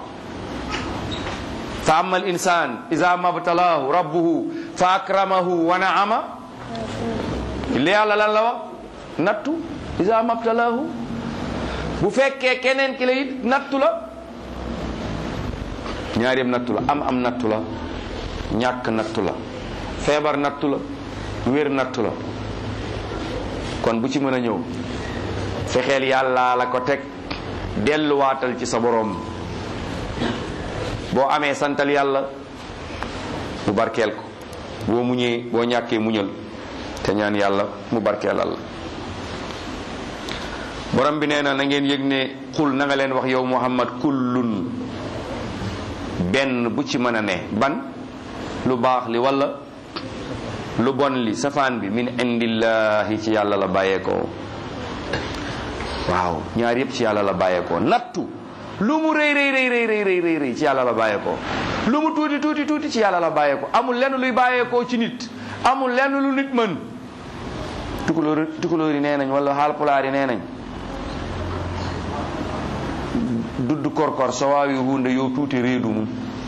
[SPEAKER 1] fa ama al insan ida mabtalaahu rabbuhu fa akramahu wa naama li yàlla lan la wax nattu ida mabtalaahu bu fekkee keneen ki la it nattu la ñaar yëpp nattu la am am nattu la ñàkk nattu la feebar nattu la wér nattu la kon bu ci mën a ñëw fexeel yàlla la ko teg delluwaatal ci sa boroom boo amee santal yàlla mu barkeel ko boo muñee boo ñàkkee muñal te ñaan yàlla mu barkeelal la borom bi nee na na ngeen yëg ne xul na nga leen wax yow muhammad kullun benn bu ci mën a ne ban lu baax li walla lu bon li safaan bi min indillahi ci yàlla la bàyyeekoo waaw ñaar yëpp ci yàlla la bàyyeekoo nattu lu mu rëy rëy rëy rëy rëy rëy rëy ci yàlla la bàyyeekoo lu mu tuuti tuuti tuuti ci yàlla la bàyyeekoo amul lenn luy bàyyeekoo ci nit amul lenn lu nit mën tukulóor tukulóor yi nee nañ wala haalpulaar yi nee nañ dudd korkor so waawi hunde yow tuuti reedu mum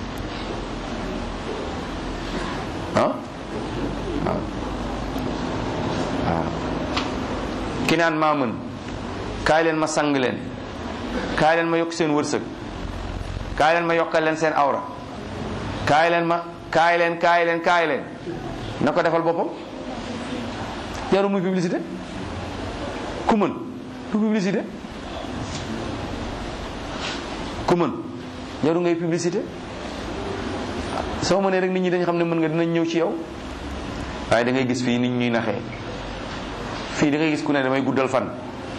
[SPEAKER 1] ah waaw waaw ki naan maa mën kaay leen ma sang leen kaay leen ma yokk seen wërsëg kaay leen ma yokkal leen seen awra kaay leen ma kaay leen kaay leen kaay leen na ko defal boppam jaru muy publicité ku mën du publicité ku mën jaru ngay publicité soo mënee rek nit ñi dañ xam ne mën nga dinañ ñëw ci yow waaye da ngay gis fii nit ñuy naxee fii da ngay gis ku ne damay guddal fan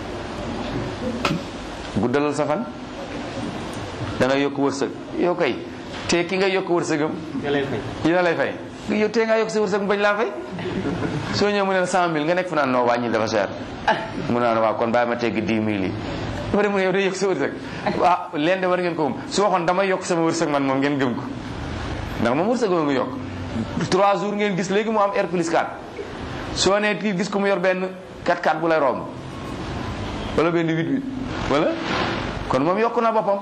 [SPEAKER 1] guddalal sa fan da ngay yokk wërsëg yow kay te ki nga yokk wërsëgam
[SPEAKER 2] nga lay fay.
[SPEAKER 1] dina lay fay yow tee ngaa yokk sa wërsëg mu bañ laa fay soo ñëw mu ne la cent mille nga nekk fa naan noo wàññi dafa cher mu naan waaw kon bàyyi ma tegg dix mille yi dafa dem mu ne yow day yokk sa wërsëg ah leen de war ngeen ko moom su waxoon damay yokk sama wërsëg man moom ngeen gëm ko ndax moom wërsëg nga yokk trois jours ngeen gis léegi mu am R plus 4 soo nee kii gis ko mu yor benn 4 4 bu lay romb wala benn 8 8 wala kon moom yokk na boppam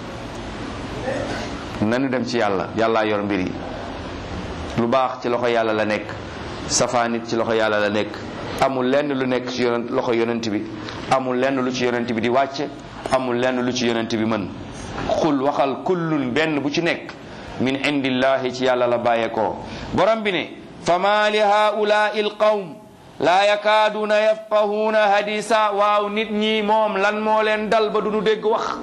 [SPEAKER 1] nanu dem ci yàlla yàllaa yor mbir yi lu baax ci loxo yàlla la nekk safaan it ci loxo yàlla la nekk amul lenn lu nekk ci yonent loxo yonent bi amul lenn lu ci yonent bi di wàcce amul lenn lu ci yonent bi mën xul waxal kullun benn bu ci nekk min indillahi ci yàlla la bàyyeekoo borom bi ne fama li haulaai alqawm laa yakaaduuna yafqahuuna hadisa waaw nit ñi moom lan moo leen dal ba duñu dégg wax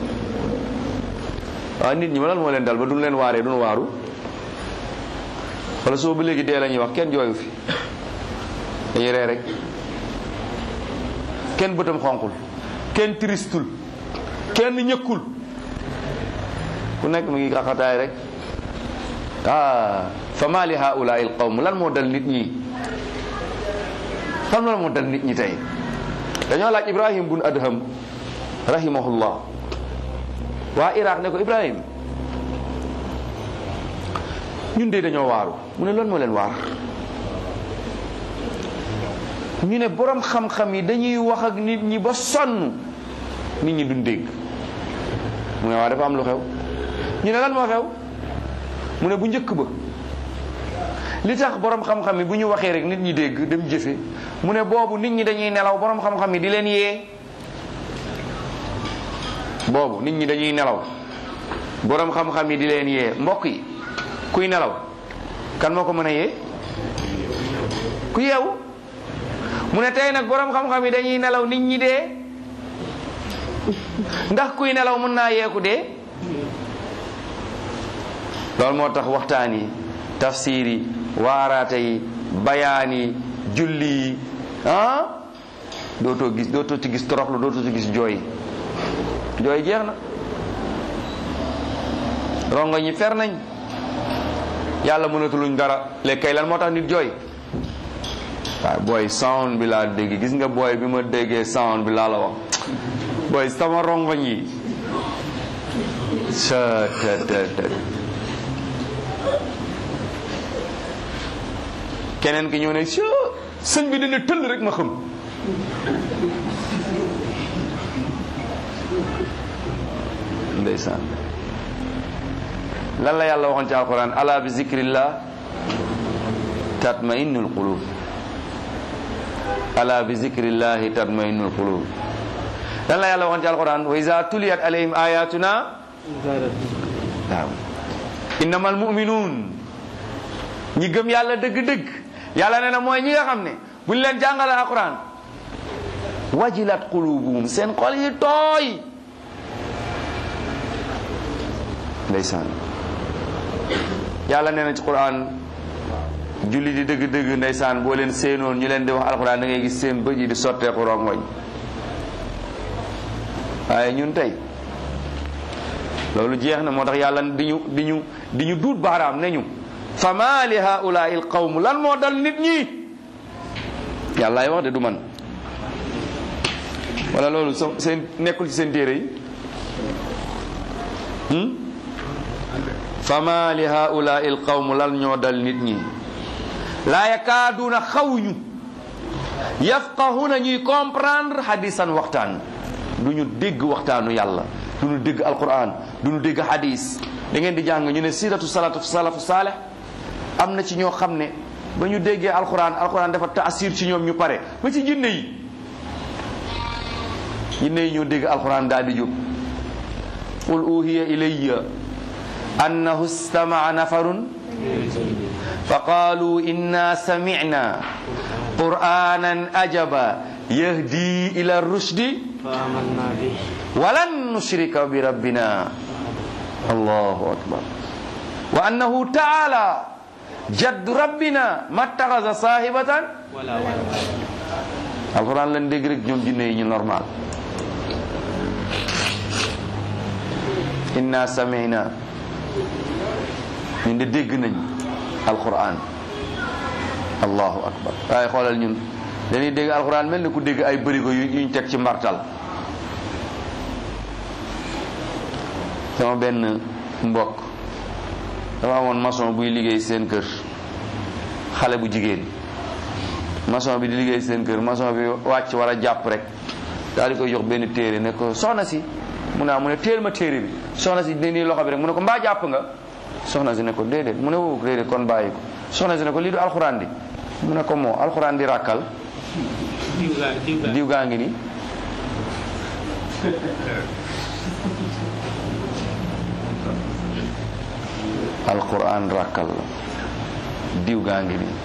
[SPEAKER 1] waaw nit ñi lan moo leen dal ba duñu leen waaree duñu waaru wala soo ba léegi dee la ñuy wax kenn jooyu fi dañuy ree rek kenn bëtam xonqul kenn tristul kenn ñëkkul ku nekk mu ngi xaxataay rek ah fa ma li haulaai alqawm lan moo dal nit ñi xam lan moo dal nit ñi tey dañoo laaj ibrahim bun adham rahimahullah waa iraq ne ko ibrahim ñun de dañoo waaru mu ne loolu moo leen waar ñu ne borom xam-xam yi dañuy wax ak nit ñi ba sonn nit ñi duñ dégg mu ne waa dafa am lu xew ñu ne lan moo xew mu ne bu njëkk ba li tax borom xam-xam yi bu ñu waxee rek nit ñi dégg dem jëfe mu ne boobu nit ñi dañuy nelaw borom xam-xam yi di leen yee boobu nit ñi dañuy nelaw borom xam-xam yi di leen yee mbokk yi kuy nelaw kan moo ko mën a yee ku yeewu mu ne tey nag borom xam-xam yi dañuy nelaw nit ñi dee ndax kuy nelaw mën naa yeeku dee loolu moo tax waxtaan yi tafsir yi waaraate yi bayaan yi julli yi ah dootoo gis dootoo ci gis toroxlu dootoo ci gis jooy jooy jeex na rongo ñi fer nañ yàlla mënatuluñ dara léegi kay lan moo tax nit jooy waaw booy sound bi laa dégg gis nga booy bi ma déggee sound bi laa la wax booy sama rongoñ yi sa te te te keneen ki ñëw ne si sëñ bi dina tëll rek ma xam ndeysaan lan la yàlla waxoon ci alquran ala bi zikrillah tatma'innul qulub ala bi zikrillahi tatma'innul qulub lan la yàlla waxoon ci alquran wa iza tuliyat alayhim ayatuna waaw innamal mu'minun ñi gëm yàlla dëgg-dëgg yàlla nee na mooy ñi nga xam ne buñ leen jàngale alquran wajilat qulubuhum seen xol yi tooy ndeysaan yàlla nee na ci quran julli di dëgg-dëgg ndeysaan boo leen seenoon ñu leen di wax alquran da ngay gis seen bëj yi di sotteeku rongoñ waaye ñun tey loolu jeex na moo tax yàlla di ñu di ñu di ñu duut baaraam ne ñu fama li haulaai l qawm lan moo dal nit ñi yàllaay wax de du man wala loolu so seen nekkul ci seen téere yi fama li haulaai l qawm lan ñoo dal nit ñi laa yakaaduuna xawuñu yafqahuna ñuy comprendre hadisan waxtaan du ñu dégg waxtaanu yàlla du ñu dégg alquran du ñu dégg hadis da ngeen di jàng ñu ne siratu salatu salafu saaleh am na ci ñoo xam ne ba ñu déggee alquran alquran dafa taasir ci ñoom ñu pare ba ci jinne yi jinne yi ñoo dégg alquran daal di jóg qul uhiya ilayya annahu istama'a nafarun fa qalu inna sami'na qur'anan ajaba yahdi ila rushdi
[SPEAKER 2] فآمنا به
[SPEAKER 1] walan nushrika bi rabbina allahu akbar wa annahu taala jaddu rabbina mattaxasa sahibatan
[SPEAKER 2] ولا ولا
[SPEAKER 1] alquran lan dégg rek ñoom jinne yi ñu normal inna samina ñun de dégg nañ alquran allahu akbar waaye xoolal ñun dañuy dégg alquran mel ni ku dégg ay bërigo yu yuñ teg ci mbartal sama benn mbokk dafa amoon maçon buy liggéey seen kër xale bu jigéen maçon bi di liggéey seen kër maçon bi wàcc war a jàpp rek daal di koy jox benn téere ne ko soxna si mu ne ah mu ne téel ma téere bi soxna si dina nii loxo bi rek mu ne ko mbaa jàpp nga soxna si ne ko déedéet mu ne woo déedéet kon bàyyi ko soxna si ne ko lii du alxuraan di mu ne ko moo alxuraan di ràkkal
[SPEAKER 2] diw gaa diw gaa
[SPEAKER 1] diw gaa ngi nii alquran ràkkal la diw gaa ngi nii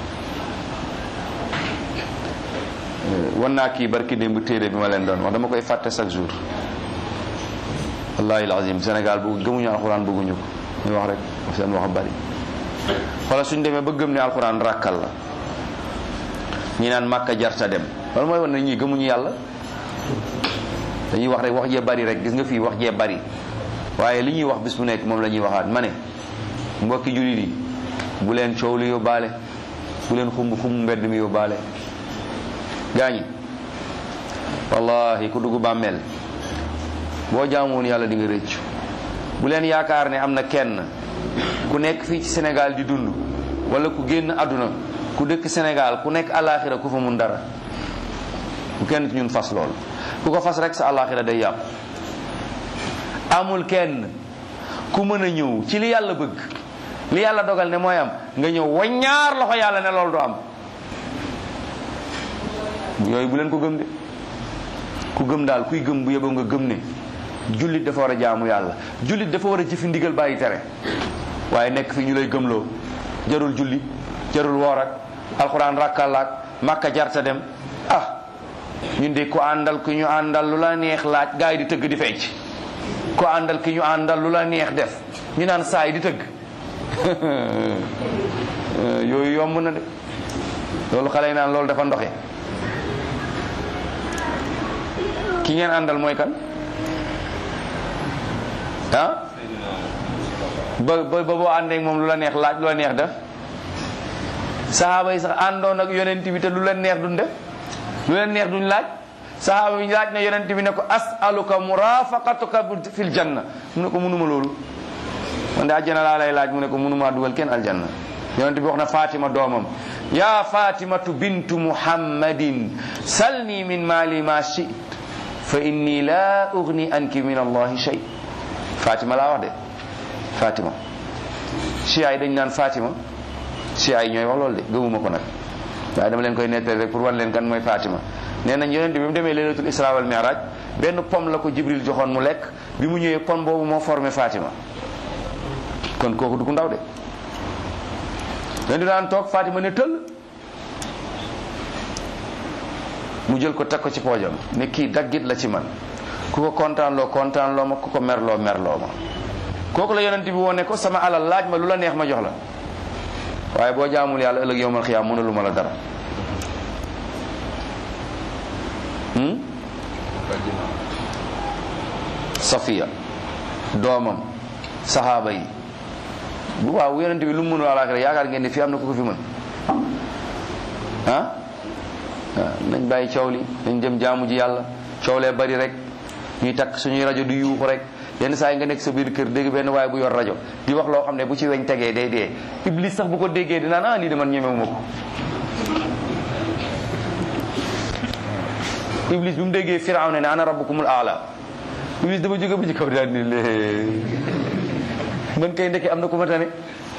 [SPEAKER 1] wan naa kii barki démb téere bi ma leen doon wax dama koy fàtte chaque jour wallahi alazim Sénégal bu gëmuñu alquran bëgguñu ko ñu wax rek seen wax bari xoolal suñ demee ba gëm ne alquran ràkkal la ñi naan màkka jarta dem loolu mooy wan ne ñii gëmuñu yàlla dañuy wax rek wax jee bari rek gis nga fii wax jee bari waaye li ñuy wax bis bu nekk moom la ñuy waxaat ma ne mbokki jullit yi bu leen coow li yóbbaale bu leen xumb xumb mbedd mi yóbbaale gaañi wallahi ku dugg bàmmeel boo jaamoon yàlla di nga rëccu bu leen yaakaar ne am na kenn ku nekk fii ci Sénégal di dund wala ku génn àdduna ku dëkk Sénégal ku nekk àllaaxira ku fa mun dara ku kenn ci ñun fas lool ku ko fas rek sa àllaaxira day yàqu amul kenn ku mën a ñëw ci li yàlla bëgg li yàlla dogal ne mooy am nga ñëw waññaar loxo yàlla ne loolu du am yooyu bu leen ko gëm de ku gëm daal kuy gëm bu yeboo nga gëm ne jullit dafa war a jaamu yàlla jullit dafa war a jëfi ndigal bàyyi tere waaye nekk fi ñu lay gëmloo jarul julli jarul woor ak alxuraan rakkalaak màkka jarta dem ah ñun de ku àndal ku ñu àndal lu la neex laaj gaa yi di tëgg di fecc ku àndal ki ñu àndal lu la neex def ñu naan saa yi di tëgg yooyu yomb na de loolu xale yi naan loolu dafa ndoxe ki ngeen àndal mooy kan ah ba ba ba boo àndee ak moom lu la neex laaj lu la neex def saxaaba yi sax àndoon ak yonent bi te lu leen neex duñ def lu leen neex duñ laaj saxaaba yi laaj na yonent bi ne ko asaluka murafaqatuka fil janna mu ne ko mënuma loolu man de àjjana laa lay laaj mu ne ko mënuma dugal kenn aljanna yonent bi wax na Fatima doomam ya fatimatu bintu muhammadin salni min mali ma shit fa inni la ugni anki min allahi shay Fatima laa wax de Fatima chia yi dañ naan Fatima chia yi ñooy wax loolu de gëmuma ko nag waaye dama leen koy nettali rek pour wan leen kan mooy Fatima nee nañ yonent bi mu demee laylatul isra wal mi'raj benn pom la ko Jibril joxoon mu lekk bi mu ñëwee pom boobu moo formé Fatima kon kooku du ku ndaw de leen di daan toog Fatima ne tëll mu jël ko teg ko ci poojam ne kii daggit la ci man ku ko kontaan loo kontaan loo ma ku ko merloo merloo ma kooku la yonent bi woone ko sama alal laaj ma lu la neex ma jox la waaye boo jaamul yàlla ëllëg yowmal xiyaam mënalu ma la dara safiya doomam saxaaba yi bu waaw yonent bi lu mu mënul àllaaxira yaakaar ngeen ne fii am na ku ko fi mën ah waaw nañ bàyyi coow li nañ dem jaamu ji yàlla coow lee bari rek ñuy takk suñuy rajo du yuuxu rek yenn saa yi nga nekk sa biir kër dégg benn waaye bu yor rajo di wax loo xam ne bu ci weñ tegee day dee iblis sax bu ko déggee dinaan ah lii de man ñemewuma ko iblis bi mu déggee firawna ne ana rabbukumul aala iblis dafa jóge ba ci kaw daal ni lée man kay ndeke am na ku ma tane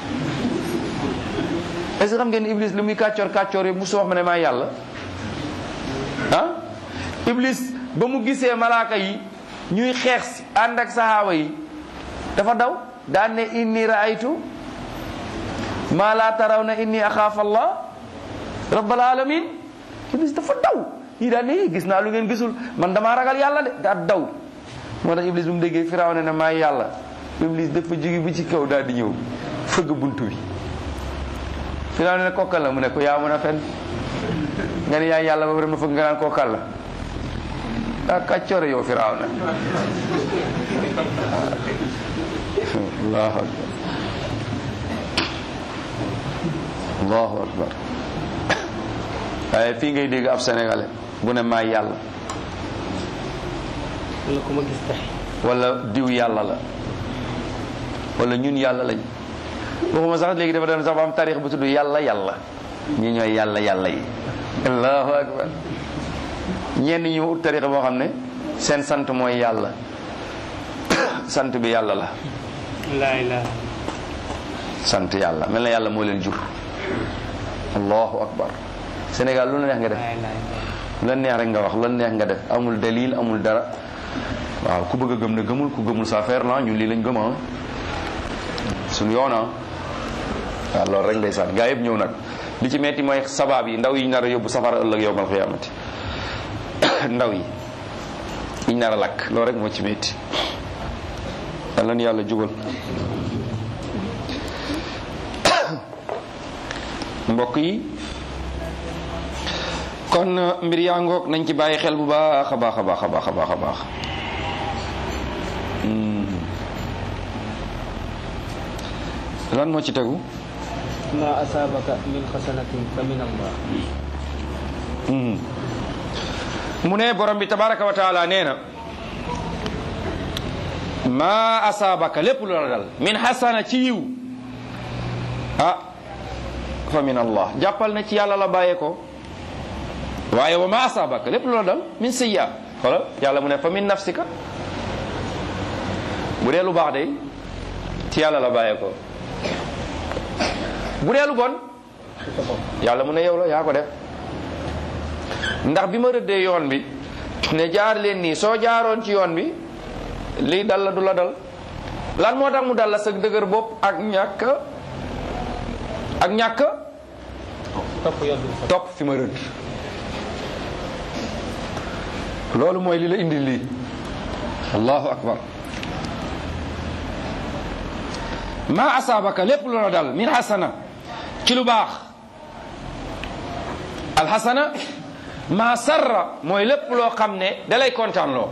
[SPEAKER 1] est ce que xam ngeen iblis li muy kàccoor kàccoor yëpp musu wax ma ne maa yàlla ah iblis ba mu gisee malaaka yi ñuy xeex si ànd ak saxaaba yi dafa daw daan ne inni raaytu maa laa taraw na inni axaafa allah rabbal alamin iblis dafa daw ñii daan ne gis naa lu ngeen gisul man damaa ragal yàlla de daa daw moo tax iblis bu mu déggee firaw ne ne maay yàlla iblis dafa jóge bi ci kaw daal di ñëw fëgg buntu bi firaw ne ne kokkal la mu ne ko yaa mën a fen nga ne yaay yàlla ba pare ma fëgg nga naan kokkal la daa kàccoore yow firaw na allahu akbar allahu akbar waaye fii ngay dégg ab sénégalais bu ne maay yàlla
[SPEAKER 2] wala ku ma gis tax
[SPEAKER 1] wala diw yàlla la wala ñun yàlla lañ waxuma sax léegi dafa doon sax ba am tarix bu tudd yàlla yàlla ñi ñooy yàlla yàlla yi allahu akbar ñenn ñi ut tarixa boo xam ne seen sant mooy yàlla sant bi yàlla la
[SPEAKER 2] laa ilaha
[SPEAKER 1] sant yàlla mel na yàlla moo leen jur allahu akbar Sénégal lu la neex nga def
[SPEAKER 2] laa ilaha
[SPEAKER 1] lu la neex rek nga wax lu la neex nga def amul dalil amul dara waaw ku bëgg a gëm ne gëmul ku gëmul sa affaire la ñun lii lañ gëm ah suñu yoon ah waaw loolu rek ndeysaan gaa yëpp ñëw nag li ci metti mooy sabaab yi ndaw yi ñu nar a yóbbu safara ëllëg yowmal xiyaamati ndaw yi yiñ nar a lakk loolu rek moo ci metti yàlla na yàlla jubal mbokk yi kon mbir yaa ngoog nañ ci bàyyi xel bu baax a baax a baax a baax a baax a baax lan moo ci tegu
[SPEAKER 2] ma asaabaka min xasanatin fa min allah
[SPEAKER 1] mu ne borom bi tabaraka wa taala nee na ma asaabaka lépp lu la dal min xasana ci yiw ah fa min allah jàppal na ci yàlla la bàyyee ko waaye wa ma asabaka lépp loola dal min sayya xoolal yàlla mu ne fa min nafsika bu dee lu baax day ci yàlla la bàyyee ko bu dee lu bon yàlla mu ne yow la yaa ko def ndax bi ma rëddee yoon bi ne jaar leen nii soo jaaroon ci yoon bi lii dal la du la dal lan moo tax mu dal la sa dëgër bopp ak ñàkk ak ñàkk
[SPEAKER 2] topp yoon bi fa
[SPEAKER 1] topp fi ma rëdd loolu mooy li la indi lii allahu akbar ma asaabaka lépp lu la dal min hasana ci lu baax alxasana ma sarra mooy lépp loo xam ne dalay kontaan loo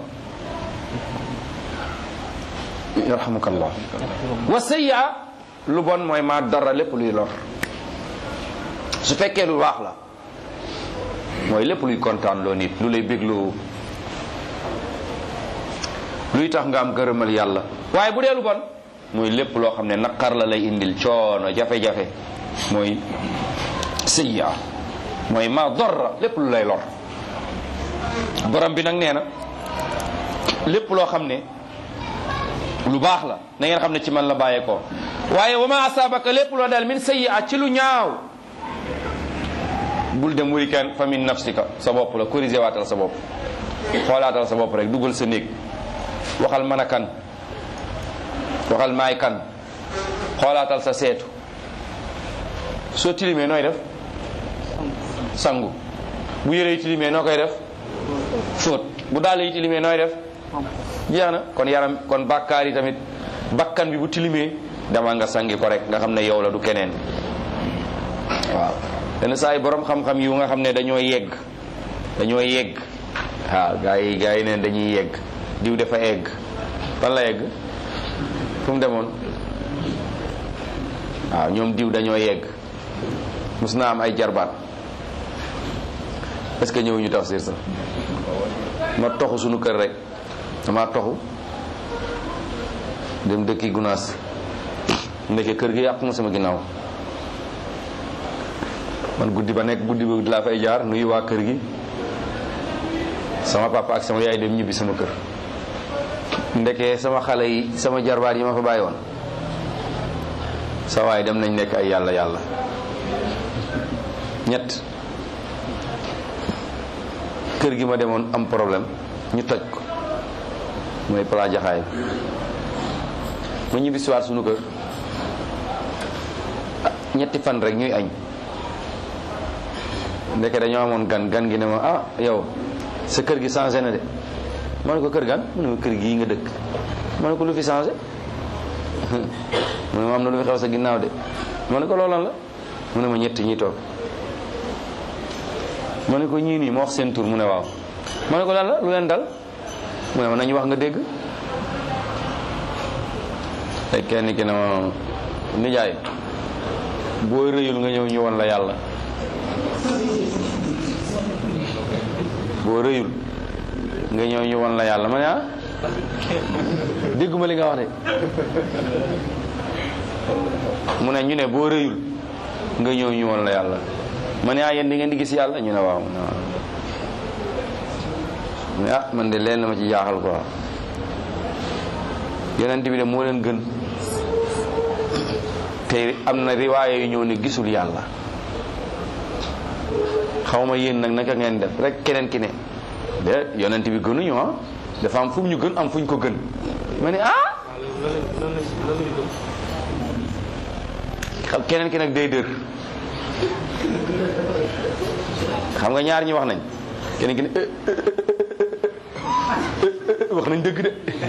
[SPEAKER 1] yarhamukallah wa sayya lu bon mooy ma dara lépp luy lor su fekkee lu baax la mooy lépp luy kontaan loo nit lu lay bégloo luy tax nga am gërëmal yàlla waaye bu dee lu bon mooy lépp loo xam ne naqar la lay indil coono jafe-jafe mooy sayya mooy ma dorra lépp lu lay lor borom bi nag nee na lépp loo xam ne lu baax la na ngeen xam ne ci man la bàyyeekoo waaye wa ma asaabaka lépp loo dal min sayyi'a ci lu ñaaw bul dem wuri kenn fa min nafsika sa bopp la corrigé waatal sa bopp xoolaatal sa bopp rek dugal sa néeg waxal man a kan waxal maay kan xoolaatal sa seetu soo tilimee nooy def sangu bu yére yi tilimee noo koy def fóot bu dàll yi tilimee nooy def jeex na kon yaram kon bàkkaar yi tamit bakkan bi bu tilimee dama nga sangi ko rek nga xam ne yow la du keneen waaw yenn saa yi borom xam-xam yu nga xam ne dañoo yegg dañoo yegg waaw gaa yi gaa yi neen dañuy yegg diw dafa egg fan la yegg fu mu demoon waaw ñoom diw dañoo yegg mus naa am ay jarbaat est-ce que ñëwuñu tafsir sax ma toxu suñu kër rek dama toxu dem dëkki gunaas ndeke kër gi yàqu na sama ginnaaw man guddi ba nekk guddi ba laa fay jaar nuyu waa kër gi sama papa ak sama yaay dem ñibbi sama kër ndeke sama xale yi sama jarbaat yi ma fa bàyyi woon sa waay dem nañ nekk ay yàlla yàlla ñett kër gi ma demoon am problème ñu toj ko mooy pala jaxaay ma ñibbi siwaat sunu kër ñetti fan rek ñuy añ ndeke dañoo amoon gan gan gi ne ma ah yow sa kër gi changé na de ma ne ko kër gan mu ne ma kër gii nga dëkk ma ne ko lu fi changé mu ne ma am na lu fi xew sa ginnaaw de ma ne ko loolan la mu ne ma ñetti ñi toog ma ne ko ñii nii ma wax seen tur mu ne waaw ma ne ko lan la lu leen dal mu ne ma nañu wax nga dégg te kenn ki ne ma nijaay boo rëyul nga ñëw ñu won la yàlla boo rëyul nga ñëw ñu won la yàlla ma ne ah dégguma li nga wax de mu ne ñu ne boo rëyul nga ñëw ñu won la yàlla ma ne ah yéen di ngeen di gis yàlla ñu ne waaw mu ne waaw mu ne ah man de leen na ma ci jaaxal quoi yonent bi de moo leen gën te am na riwaaya yu ñëw ne gisul yàlla xaw ma yéen nag naka ngeen def rek keneen ki ne de yonent bi gënuñu ah dafa am fu mu ñu gën am fu ñu ko gën ma ne ah
[SPEAKER 2] loolu lañ loolu lañ gëm
[SPEAKER 1] xam keneen ki nag day dër xam nga ñaar ñi wax nañ keneen ki ne eh, eh, eh, eh, eh, wax nañ dëgg de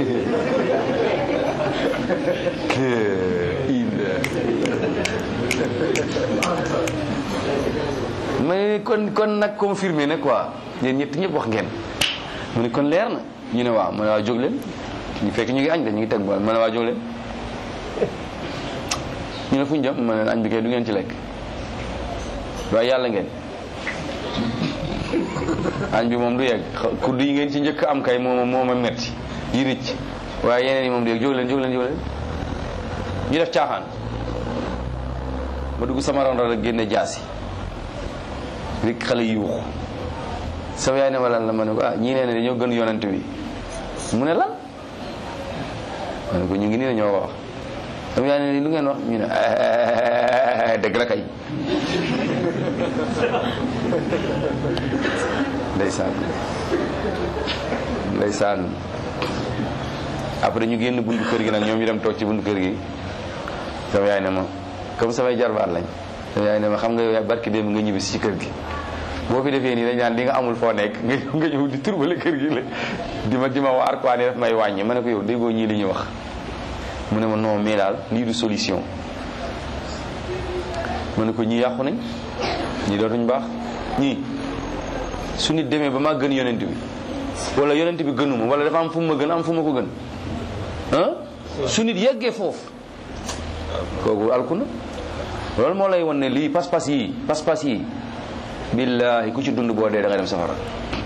[SPEAKER 1] mais kon kon nag confirmé na quoi yéen ñett ñëpp wax ngeen mu ne kon leer na ñu ne waaw mu ne waaw jóg leen ñu fekk ñu ngi añ de ñu ngi teg bool ma ne waaw jóg leen ñu ne fu ñu jëm ma ne añ bi kay du ngeen ci lekk waaye yàlla ngeen añ bi moom du yegg kudd yi ngeen ci njëkk am kay mooma mooma metti yi ricc waaye yeneen yi moom du yegg jóg leen jóg leen jóg leen ñu def caaxaan ma dugg sama ron rek génne jaasi rek xale yi yuuxu sama yaay ne ma lan la ma ne ko ah ñii nee ne dañoo gën yonent bi mu ne lan ma ne ko ñu ngi nii dañoo wax sama yaay ne lu ngeen wax ñu ne dëgg la kay ndeysaan ndeysaan après ñu génn buntu kër gi nag ñoom ñu dem toog ci buntu kër gi sama yaay ne ma comme samay jarbaat lañ sama yaay ne ma xam nga yow barki démb nga ñibbisi ci kër gi boo fi defee nii dañ naan di nga amul foo nekk nga nga ñëw di turbale kër gi la di ma di ma waar quoi ni daf may wàññi ma ne ko yow déggoo ñii li ñu wax mu ne ma non mais daal lii du solution ma ne ko ñii yàqu nañ ñii dootuñ baax ñii su nit demee ba maa gën yonent bi wala yonent bi gënuma wala dafa am fu ma gën am fu ma ko gën ah su nit yeggee foofu kooku alku na loolu moo lay won ne lii pas-pas yi pas-pas yi billaahi ku ci dund boo dee da nga dem safara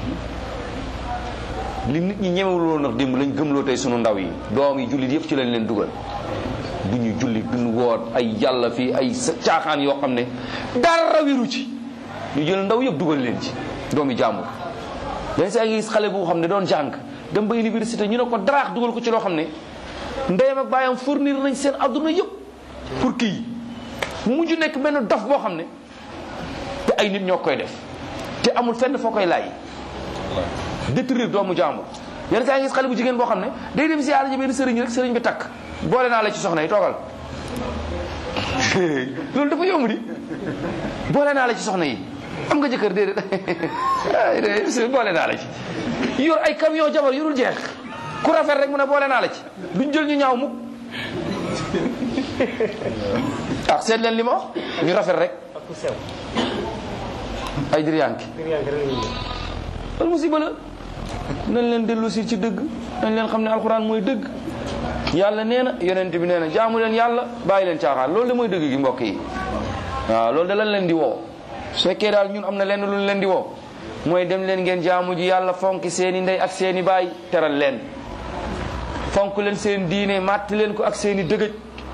[SPEAKER 1] li nit ñi ñemewuloo nag démb lañ gëmloo tey sunu ndaw yi doom yi jullit yëpp ci lañ leen dugal du ñu julli duñu woot ay yàlla fii ay sa caaxaan yoo xam ne dara wiru ci ñu jël ndaw yëpp dugal leen ci doomi jàmbur dañ saa gis xale bu xam ne doon jàng dem ba université ñu ne ko daraax dugal ko ci loo xam ne ndeyam ak baayam fournir nañ seen adduna yëpp pour kii mu mujj nekk benn dof boo xam ne te ay nit ñoo koy def te amul fenn foo koy laaj détruire doomu jàmbur yenn saa gis xale bu jigéen boo xam ne day dem si yàlla ji benn sëriñ rek sëriñ bi takk boole naa la ci soxna yi toogal loolu dafa yomb di boole naa la ci soxna yi am nga jëkkër déedéet boole naa la ci yor ay camion jabar yorul jeex ku rafet rek mu ne boole naa la ci duñ jël ñu ñaaw mukk ah seet leen li ma wax ñu rafet rek ay diriyànki loolu musiba la nañ leen dellu si ci dëgg nañ leen xam ne alxuraan mooy dëgg yàlla nee na yonent bi nee na jaamu leen yàlla bàyyi leen caaxaan loolu de mooy dëgg gi mbokk yi waaw loolu de lan leen di woo su fekkee daal ñun am na lenn lu leen di woo mooy dem leen ngeen jaamu ji yàlla fonk seeni ndey ak seeni baay teral leen fonk leen seen diine màtt leen ko ak seeni dëgëj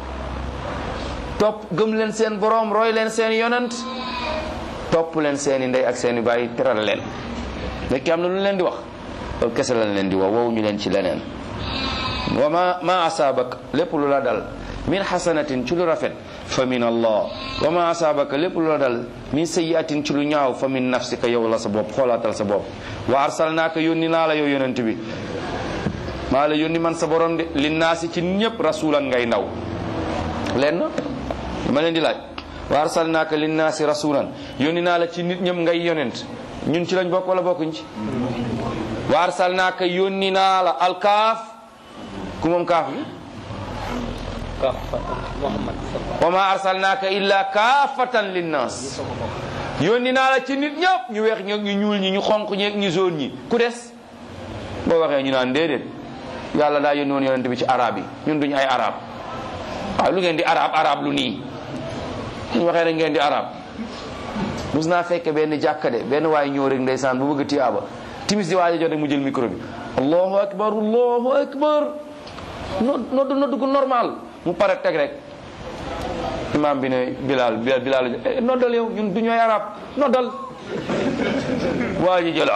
[SPEAKER 1] topp gëm leen seen boroom roy leen seen yonent topp leen seeni ndey ak seeni baay teral leen fekkee am na lu leen di wax loolu kese lañ leen di wax wow ñu leen ci leneen wa ma ma asaabak lépp lu la dal min xasanatin ci lu rafet fa min allah wa ma asaabaka lépp lu la dal min sayiatin ci lu ñaaw fa min nafsika yow la sa bopp xoolaatal sa bopp wa arsalnaaka yónni naa la yow yonent bi maa la yónni man sa borom de linnaasi ci ñëpp rasulan ngay ndaw leen ma leen di laaj wa arsalnaaka linnaasi rasulan yónni naa la ci nit ñëpp ngay yonent ñun ci lañ bokk wala bokkuñ ci wa arsalnaaka yónni naa la alkaaf ku moom kaaf bi wa ma arsalnaaka illa kaafatan linnaas yónni naa la ci nit ñëpp ñu weex ñi ñu ñuul ñi ñu xonq ñi ñu jaune ñi ku des boo waxee ñu naan déedéet yàlla daa yónni woon yonent bi ci arab yi ñun duñ ay arab waaw lu ngeen di arab arab lu nii ñu waxee rek ngeen di arab mus naa fekke benn jàkka de benn waaye ñëw rek ndeysaan bu bëgg tiyaaba timis di waaja jot rek mu jël micro bi allahu akbar allahu akbar nodd nodd gu normal mu pare teg rek imam bi ne bilal bilal bilal noddal yow ñun du ñooy arab noddal waa ji jël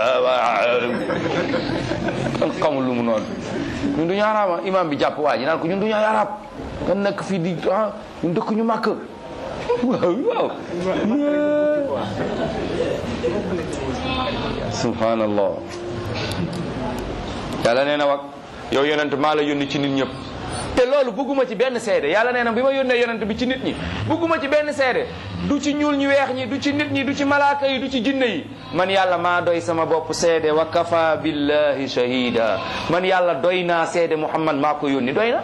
[SPEAKER 1] kan xamul lu mu nodd ñun du ñu arab imam bi jàpp waa ji naan ko ñun du ñooy arab kan nekk fii di ah ñun dëkk ñu màkk waaw waaw subhanallah yàlla nee na wak yow yonent maa la yónni ci nit ñëpp te loolu bëgguma ci benn seede yàlla nee na bi ma yónnee yonent bi ci nit ñi bëgguma ci benn seede du ci ñuul ñu weex ñi du ci nit ñi du ci malaaka yi du ci jinne yi man yàlla maa doy sama bopp seede wa kafa billahi shahida man yàlla doy naa seede muhammad maa ko yónni doy na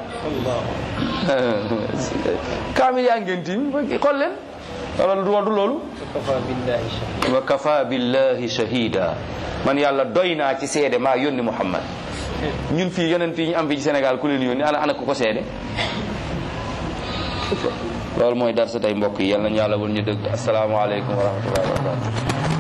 [SPEAKER 1] kaamil yaa ngeen tiim xool leen wala du du loolu wa kafa billahi shahida man yàlla doy naa ci seede maa yónni muhammad ñun fii yonent yi ñu am fii ci Sénégal ku leen yónni ana ana ku ko seede loolu mooy dar sa tey mbokk yi yal nañu yàlla wal ñu dëgg asalaamaaleykum wa rahmatullahi wa barakatu